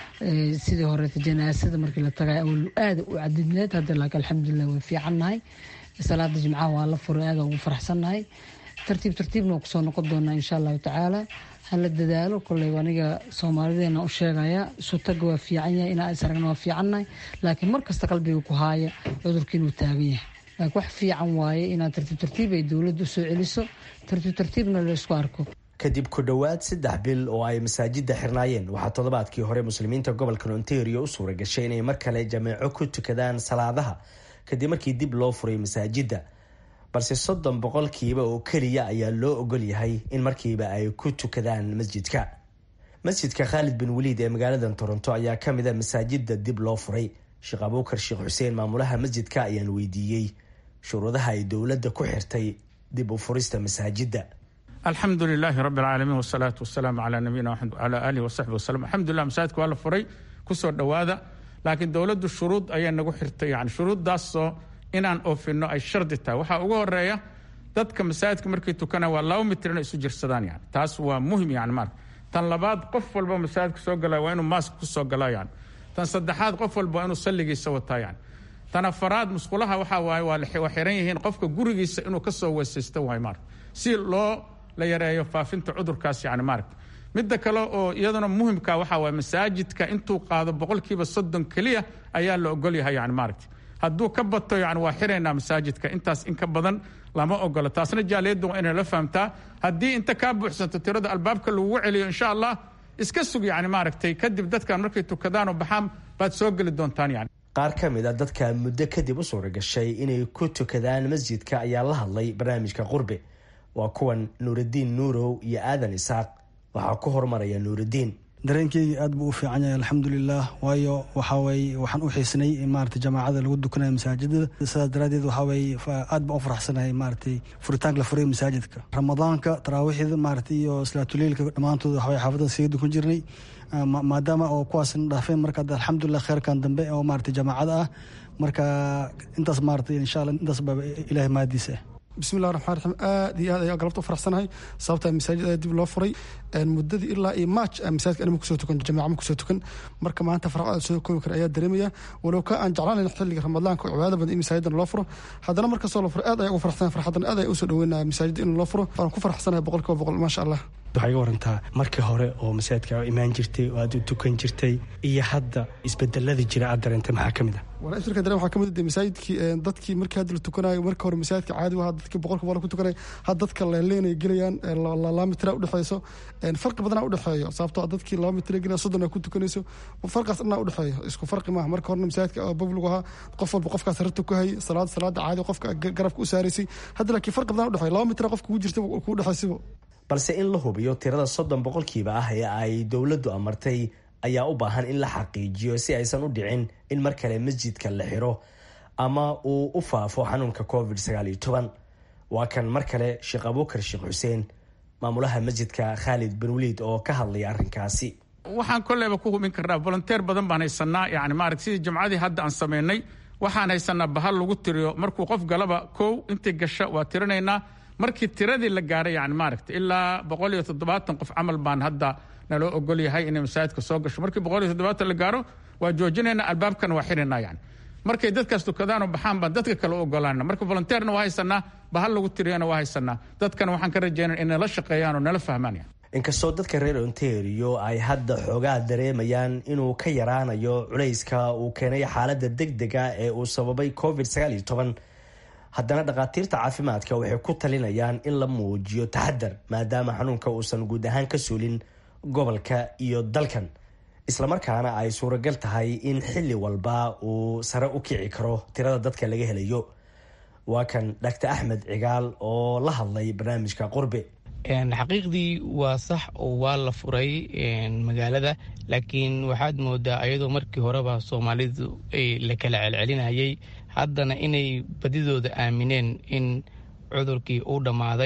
sidii horeeta janaasada markii la tagay awal aada u cadidneed hadda laakiin alxamdulilah way fiicannahay salaada jimcaha waa la furay aada ugu faraxsannahay tartiib tartiibna waa kusoo noqon doonaa insha allahu tacaala hala dadaalo koley aniga soomaalideena u sheegaya sutaga waa fiican yahay inaa is aragna waa fiicannahay laakiin markasta qalbiga ku haaya cudurka inuu taagan yahay laakiin wax fiican waaye inaad tartiib tartiib ay dowladda usoo celiso tartiib tartiibna laysku arko kadib ku dhowaad saddex bil oo ay masaajida xirnaayeen waxaa toddobaadkii hore muslimiinta gobolka ontario u suura gashay inay mar kale jameeco ku tukadaan salaadaha kadib markii dib loo furay masaajidda balse soddon boqolkiiba oo keliya ayaa loo ogol yahay in markiiba ay ku tukadaan masjidka masjidka khaalid bin waliid ee magaalada toronto ayaa ka mid a masaajida dib loo furay sheekh abuukar sheekh xuseen maamulaha masjidka ayaan weydiiyey shuruudaha ay dowladda ku xirtay dib u furista masaajidda alxamdu lilaahi rabi alcaalamiin wasalaatu wasalaamu calaa nabiyina maxamed wcalaa aalihi wasaxbi wasalam alxamdulilah masaajidka waa la furay kusoo dhowaada laakiin dowladdu shuruud ayaa nagu xirtay yani shuruuddaasoo inaan oofino ay shardi tahay waxaa ugu horeeya dadka masaajidka markay tukanaya waa laba mitir inay isu jirsadaan yani taas waa muhim yani marka tan labaad qof walba masaajidka soo galaya waa inuu maask ku soo gala yani tan saddexaad qof walba waa inuu salligiisa wataa yani tan afaraad musqulaha waxaa waaye waa xiran yihiin qofka gurigiisa inuu kasoo weesaysto waay marka si loo la yareeyo faafinta cudurkaas yani maaragta midda kale oo iyaduna muhimka waxaa waay masaajidka intuu qaado boqolkiiba soddon keliya ayaa la ogol yahay yani maaragta hadduu ka bato yani waa xiraynaa masaajidka intaas in ka badan lama ogolo taasna jaaliyadda waa inay la fahamtaa haddii inta kaa buuxsanto tirada albaabka lagugu celiyo insha allah iska sug yani maaragtay kadib dadkan markay tukadaan oo baxaan baad soo geli doontaan yani qaar ka mid a dadka muddo kadib u suura gashay inay ku tukadaan masjidka ayaa la hadlay barnaamijka qurbe waa kuwan nuuraddiin nuurow iyo aadan isaaq waxaa ku horumaraya nuuraddiin dareenkeyga aad buu u fiican yahay alxamdulilah waayo waxaweye waxaan u xiisnay in maarata jamaacada lagu dukanaya masaajidada sidaas daraadeed waxaweye aad baan u faraxsanahay maaratay furitaanka la furay masaajidka ramadaanka taraawiixda maarata iyo salaatuleilka dhammaantood waxaweye xaafadada siga dukan jirnay maadaama oo kuwaasna dhaafeen marka alxamdulilah kheyrkan dambe oo maarata jamaacada ah marka intaas maarata insha alla intaas baa ilahay mahadiisa ah bismillahi raxmaan raxiim aad iyo aad ayaa galabta u faraxsanahay sababtaa masaajid ayaa dib loo furay muddadii ilaa iyo march masaajidka anima kusoo tukan jamaca ma kusoo tukan marka maanta farxad aad soo koobi kara ayaa dareemaya walow ka aan jeclaan lahayn xilliga ramadaanka oo cibaada badan in masaajidan loo furo haddana markastoo la furo aad ayaa ugu faraxsanahay farxadan aad ayaa usoo dhaweynaya masaajid in loo furo waan ku faraxsanahay boqolkiiba boqol maasha allah waxaa iga warantaa markii hore oo masaajidka imaan jirtay oo aad u tukan jirtay iyo hadda isbedelada jira aad dareentay maxaa ka mid ah walaa isbeddelka dareen waxaa ka mid ah masaajidkii dadkii markii hadda la tukanayo marka hore masaajidka caadi ahaa dadkii boqolka boqol ku tukanay hadda dadka leeleenay gelayaan laba mitira udhexeyso farqi badanaa udhexeeyo sababtoo dadkii laba mitira gelaya soddon ku tukanayso farqaas dhanaa udhexeeyo isku farqi maaha marka horena masaajidka babligu ahaa qof walba qofkaas rarta ku hayay salaada salaada caadi qofka garabka u saaraysay hadda laakiin farqi badanaa udhexeeyo laba mitira qofka ku jirta ku dhexaysibo balse in la hubiyo tirada soddon boqolkiiba ah ee ay dowladdu amartay ayaa u baahan in la xaqiijiyo si aysan u dhicin in mar kale masjidka la xiro ama uu u faafo xanuunka covid sagaal iyo toban waa kan mar kale sheekh abuukar sheekh xuseen maamulaha masjidka khaalid bin waliid oo ka hadlaya arrinkaasi waxaan kolleyba ku hubin karnaa volonteer badan baan haysanaa yani maaragt sidii jamcadii hadda aan samaynay waxaan haysanaa bahal lagu tiriyo markuu qof galaba kow intii gasha waa tirinaynaa markii tiradii la gaaray yani maaragta ilaa boqol iyo toddobaatan qof camal baan hadda naloo ogol yahay inay masaajidka soo gasho markii boqol iyo toddobaatan la gaaro waa joojinaynaa albaabkana waa xirina yani markay dadkaas tukadaanoo baxaan baan dadka kale u ogolaana marka volonteerna waa haysanaa bahal lagu tiriyana waa haysanaa dadkana waxaan ka rajaynaa inay la shaqeeyaan oo nala fahmaan yani inkastoo dadka reer ontario ay hadda xoogaa dareemayaan inuu ka yaraanayo culayska uu keenay xaaladda degdega ee uu sababay covid sagaal iyo toban haddana dhakhaatiirta caafimaadka waxay ku talinayaan in la muujiyo taxadar maadaama xanuunka uusan guud ahaan ka suulin gobolka iyo dalkan islamarkaana ay suuragal tahay in xilli walba uu sare u kici karo tirada dadka laga helayo waa kan dhaktar axmed cigaal oo la hadlay barnaamijka qurbe xaqiiqdii waa sax oo waa la furay magaalada laakiin waxaad moodaa ayadoo markii horeba soomaalidu la kala celcelinayay haddana inay badidooda aamineen in cudurkii uu dhammaaday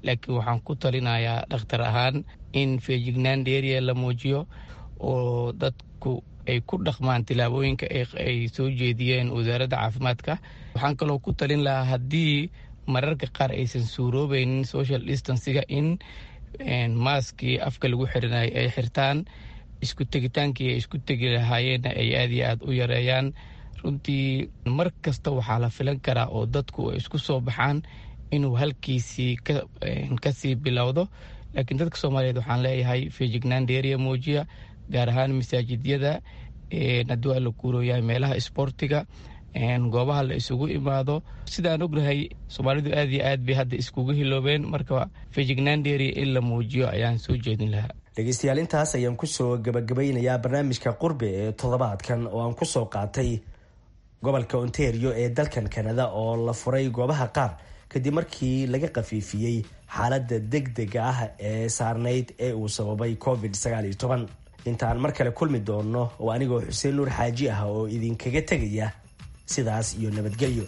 laakiin waxaan ku talinayaa dhakhtar ahaan in feejignaan dheeriya la muujiyo oo dadku ay ku dhaqmaan tilaabooyinka ay soo jeediyeen wasaaradda caafimaadka waxaan kaloo ku talin lahaa haddii mararka qaar aysan suuroobeynin social distansiga in maaskii afka lagu xirinay ay xirtaan isku tegitaankii ay isku tegi lahaayeenna ay aad iyo aad u yareeyaan runtii mar kasta waxaa la filan karaa oo dadku ay isku soo baxaan inuu halkiisii kasii bilowdo laakiin dadka soomaaliyeed waxaan leeyahay feejignaan dheeriya muujiya gaar ahaan masaajidyada haddii waa la kuurooyahay meelaha isboortiga goobaha la isugu imaado sidaan ognahay soomaalidu aad iyo aad bay hadda iskugu hiloobeen marka feejignaan dheeriya in la muujiyo ayaan soo jeedin lahaa dhegeystayaal intaas ayaan kusoo gabagabeynayaa barnaamijka qurbe ee toddobaadkan oo aan kusoo qaatay gobolka ontario ee dalkan kanada oo la furay goobaha qaar kadib markii laga khafiifiyey xaaladda degdega ah ee saarnayd ee uu sababay covid intaan mar kale kulmi doono oo anigoo xuseen nuur xaaji ah oo idinkaga tegaya sidaas iyo nabadgelyo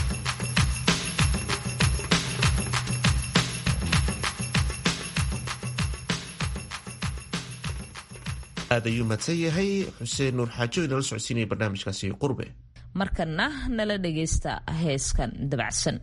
aad ayuu mahadsan yahay xuseen nuur xaajo inala socodsiinaya barnaamijkaasi qurbe markana nala dhagaysta heeskan dabacsan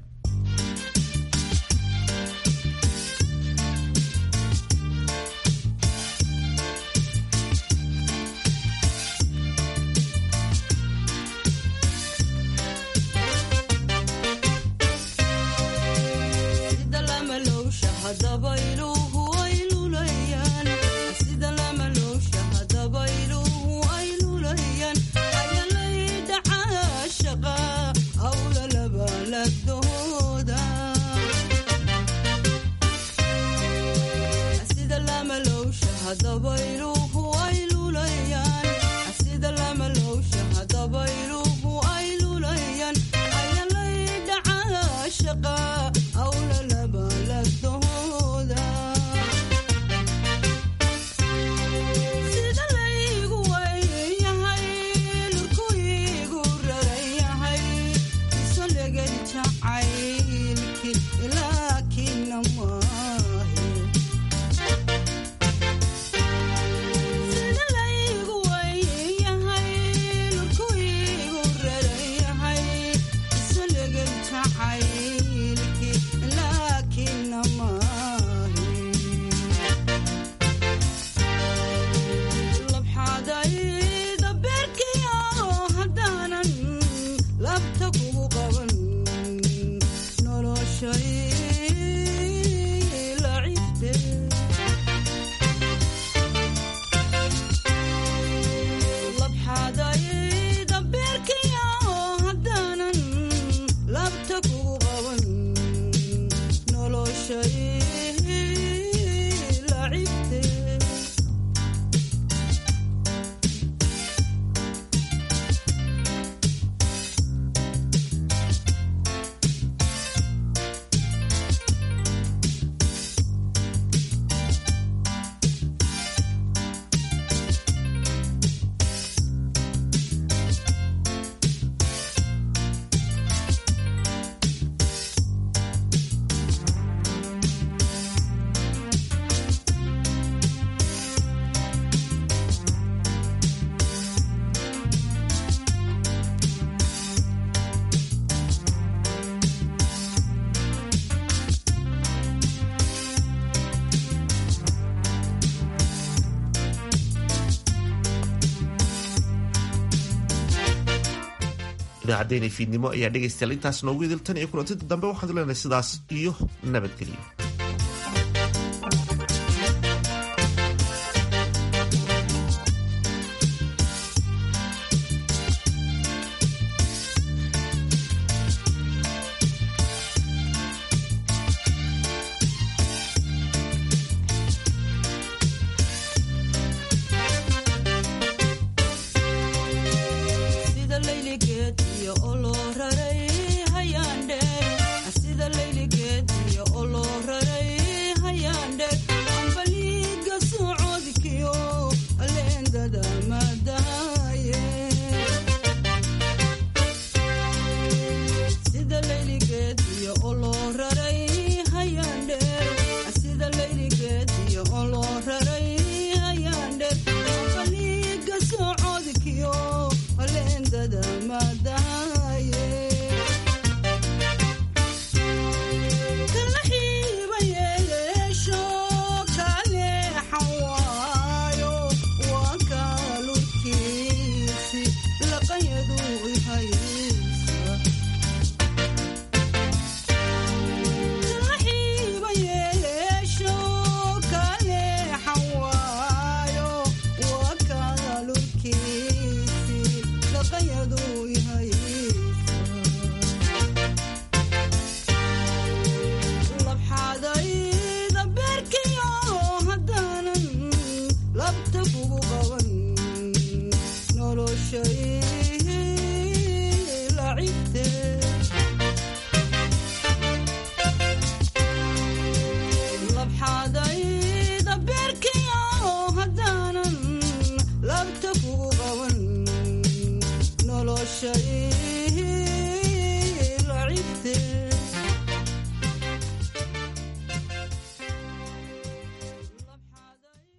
idaacaddeenii fiidnimo ayaa dhegaystayaal intaas noogu idiltan iyo kulantinta dambe waxaad leenahay sidaas iyo nabadgelyo